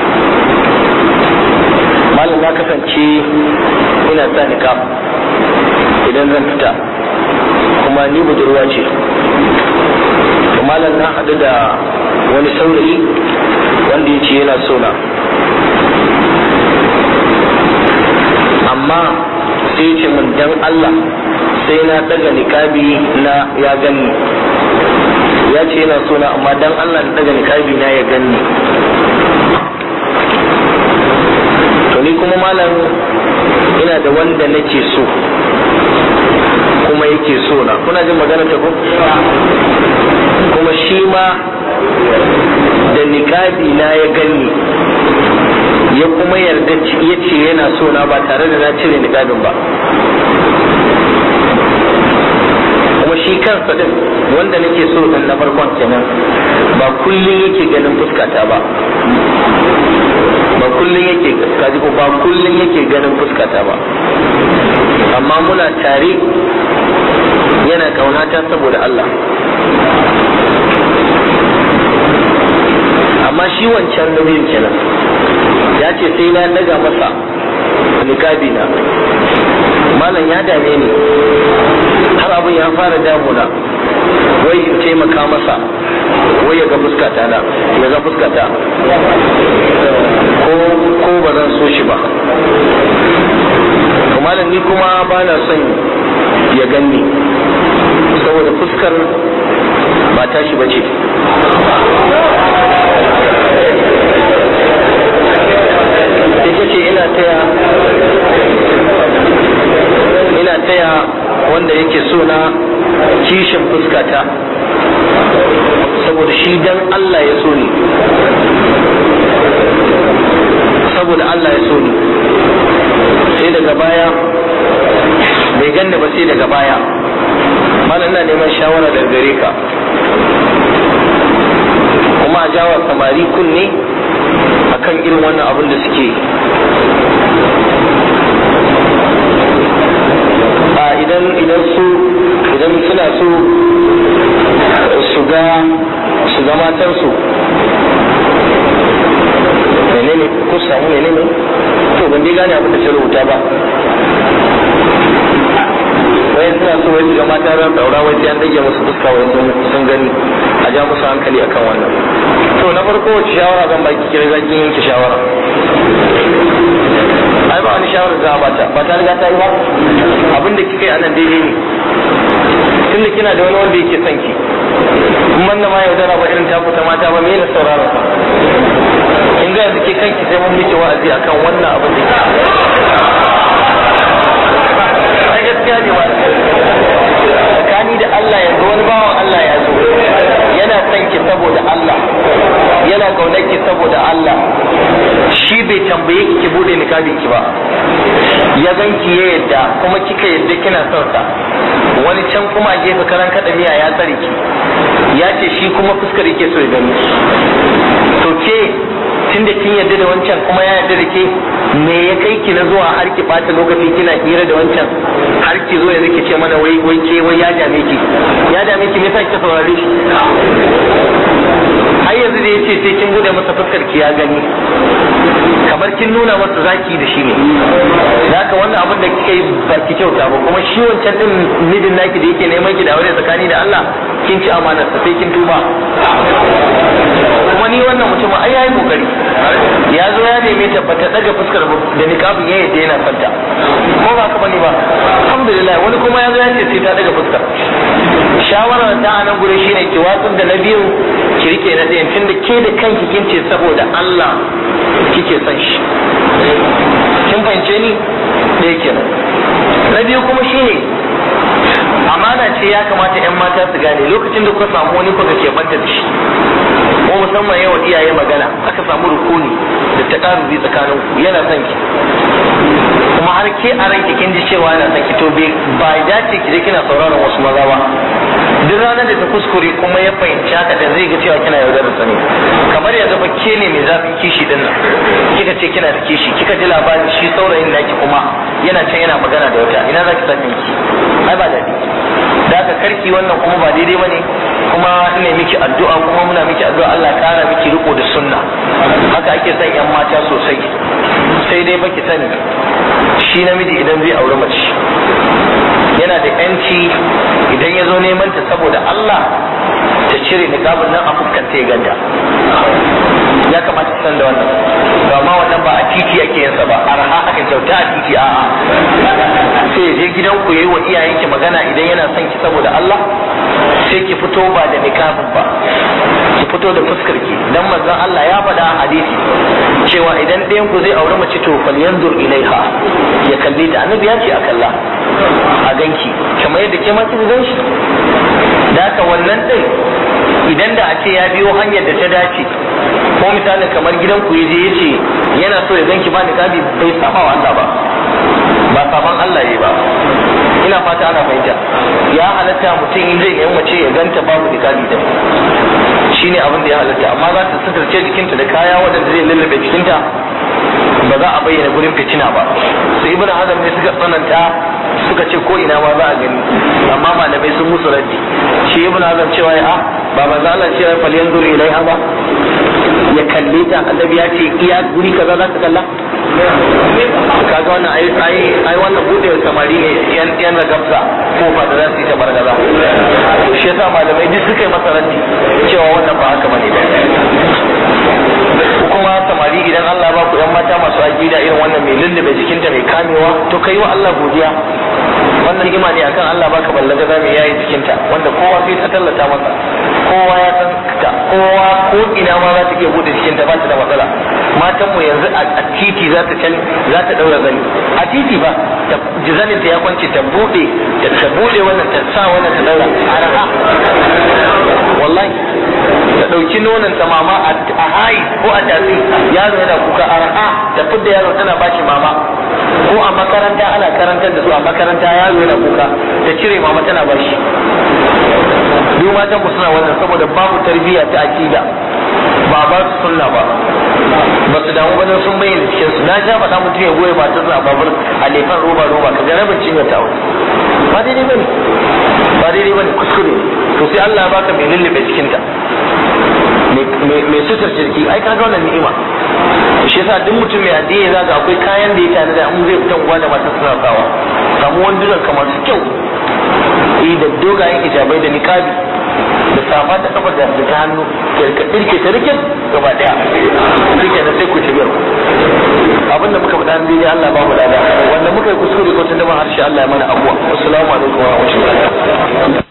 malam na kasance ina sa niqab idan zan fita kuma ni budurwa ce malam na haɗu da wani saurayi wanda ya ce yana sona amma sai ce mun dan Allah sai na daga nikabi na ya gani ya ce yana sona amma dan Allah na daga nikabi na ya gani to ni kuma malam ina da wanda nake so kuma yake so na kuna jin magana ta ko kuma shi ma da niƙabi na ya gani ya kuma yarda ya ce yana so na ba tare da na cire niƙabin ba kuma shi kansa din wanda nake so din na farkon kenan ba kullum yake ganin fuskata ba ba kullum yake kaji ko ba kullum yake ganin fuskata ba amma muna tare yana kaunata saboda Allah amma shi wancan nauyin kenan ya ce sai na daga masa nikabi na malam ya dame ni har abin ya fara damuna wai in taimaka masa wai ya ga fuskata na ya ga fuskata ko ko ba zan so shi ba malam ni kuma ba na son ya ganni saboda fuskar ba tashi ba ce ita ce ina taya ina taya wanda yake so na kishin fuskata saboda shi dan Allah ya so ni saboda Allah ya so ni sai daga baya bai ganni ba sai daga baya malam ina neman shawara daga gare ka kuma a jawa samari kunne akan irin wannan abin da suke a idan idan su idan suna so su ga su ga matansu menene ko samu menene to ban dai gane abin da ta rubuta ba wai suna so wai su ga mata ran daura wai sai an dage musu fuska wai sun gani a ja musu hankali akan wannan to na farko wace shawara zan baki kira zaki yanke shawara ai ba wani shawara za a bata ba ta riga ta yi ba abin da kika yi anan daidai ne tunda kina da wani wanda yake son ki kuma da ma yaudara ba irin taku ta mata ba me na saurara sa kin ga yanzu ke kanki sai mun miki wa'azi akan wannan abin da ke ai gaskiya ne wani tsakani da Allah yanzu wani bawan Allah ya zo yana son ki saboda Allah yana kaunar ki saboda Allah shi bai tambaye ki ki bude nikabin ki ba ya gan ki ya yadda kuma kika yadda kina son sa wani can kuma a gefe karan kada miya ya tsare ki ya ce shi kuma fuskar yake so ya gani to ke tunda kin yarda da wancan kuma ya yarda da ke me ya kai ki na zuwa har ki bata lokaci kina hira da wancan har ki zo yanzu ki ce mana wai wai ke wai ya dame ki ya dame ki me yasa kika saurare shi har yanzu da yace sai kin bude masa fuskar ki ya gani kamar kin nuna masa zaki da shi ne da haka wannan abin da kika yi ba ki kyauta ba kuma shi wancan din midin naki da yake neman ki da aure tsakani da Allah kin ci amanar sa sai kin tuba kuma ni wannan mutum ai yayi kokari ya zo ya neme ta bata daga fuskar da niqabin ya yadda yana santa ko ba ka bane ba alhamdulillah wani kuma ya zo ya ce sai ta daga fuskar shawarar ta a nan gure shine ki watsar da na biyu ki rike na ɗayan tunda ke da kanki kin ce saboda Allah kike son shi kin fahimce ni ɗaya kenan na biyu kuma shine amana ce ya kamata 'yan mata su gane lokacin da kuka samu wani kuka ke banta da shi ko musamman yawa iyaye magana aka samu rukuni da ta karubi tsakanin ku yana son ki kuma har ke a ranki kin ji cewa yana son ki to ba ya dace ki je kina sauraron wasu maza ba duk ranar da ta kuskure kuma ya fahimci haka da zai ga cewa kina yaudarar sa ne kamar yanzu fa ke ne mai zafin kishi din nan kika ce kina da kishi kika ji labarin shi saurayin naki kuma yana can yana magana da wata ina za ki sa kanki ai ba daɗi da aka karki wannan kuma ba daidai bane kuma ina miki addu'a kuma muna miki addu'a Allah ya kara miki riko da sunna haka ake son yan mata sosai sai dai baki sani shi namiji idan zai auri mace yana da yanci idan ya zo neman ta saboda Allah ta cire niqabin nan a fuskanta ya ganta ya kamata ta san da wannan ba ma wannan ba a titi ake yin sa ba arha aka kyauta a titi a'a sai ya je gidan ku yayi wa iyayenki magana idan yana son ki saboda Allah sai ki fito ba da niqabin ba ki fito da fuskar ki dan manzon Allah ya faɗa a hadisi cewa idan ɗayan ku zai auri mace to fal yanzur ilaiha ya kalle ta annabi ya ce a kalla a ganki kamar yadda ke ma kin gan shi da haka wannan din idan da a ce ya biyo hanyar da ta dace ko misalin kamar gidan ku yaje yace yana so ya ganki ba niqabi bai saba wa Allah ba ba saban Allah ne ba ina fata ana fahimta ya halatta mutum in zai yi mace ya ganta babu niqabi da shine abin da ya halatta amma za ta suturce jikinta da kaya wadanda zai lullube jikinta ba za a bayyana gurin fitina ba su ibnu hazm ne suka tsananta suka ce ko ina ma za a gani amma malamai sun musu raddi shi ibnu hazm cewa ya a ba manzo Allah ce fal yanzuru ilaiha ba ya kalle ta annabi ya ce iya guri kaza za ka kalla kaga wannan ai ai ai wannan bude samari ne yan yan ragabsa ko ba da za su yi ta bargaza to shi yasa malamai duk suka yi masa raddi cewa wannan ba haka bane kuma samari idan Allah ba ku yan mata masu aqida irin wannan mai lullube jikinta mai kamewa to kai wa Allah godiya wannan hikima ne akan Allah baka ballaga za mu yayi jikinta wanda kowa sai ta tallata masa kowa ya san ta kowa ko ina ma za ta iya bude jikinta ba ta da matsala matan mu yanzu a titi za ta can za ta daura zani a titi ba ta jizanin ta ya kwance ta bude ta bude wannan ta sa wannan ta daura araha wallahi ta dauki nonon ta mama a hayi ko a tafi yaro yana kuka araha ta fidda yaro tana bashi mama ko a makaranta ana karantar da su a makaranta yaro yana kuka ta cire mama tana bashi duk matan ku suna wannan saboda babu tarbiyya ta akida ba ba su sunna ba ba su damu wajen sun bayyana cikin su na sha faɗa mutum ya goye matar sa babur a lefan roba roba ka ga rabin cinye ta ba daidai bane ba daidai bane kuskure to sai Allah ya baka mai lullube cikin ta mai sutar jirgi ai kaga wannan ni'ima shi yasa duk mutum mai addini zaka akwai kayan da ya tare da in zai fita uwa da matar suna sawa samu wandunan kamar su kyau eh da dogayen hijabai da niqabi da safa ta kafa da ta hannu ka dirke ta rikin gaba daya rike da sai ku ci biyar abin da muka faɗa ne Allah ba mu lada wanda muka yi kuskure ko tun da harshe Allah ya mana abuwa assalamu alaikum wa rahmatullahi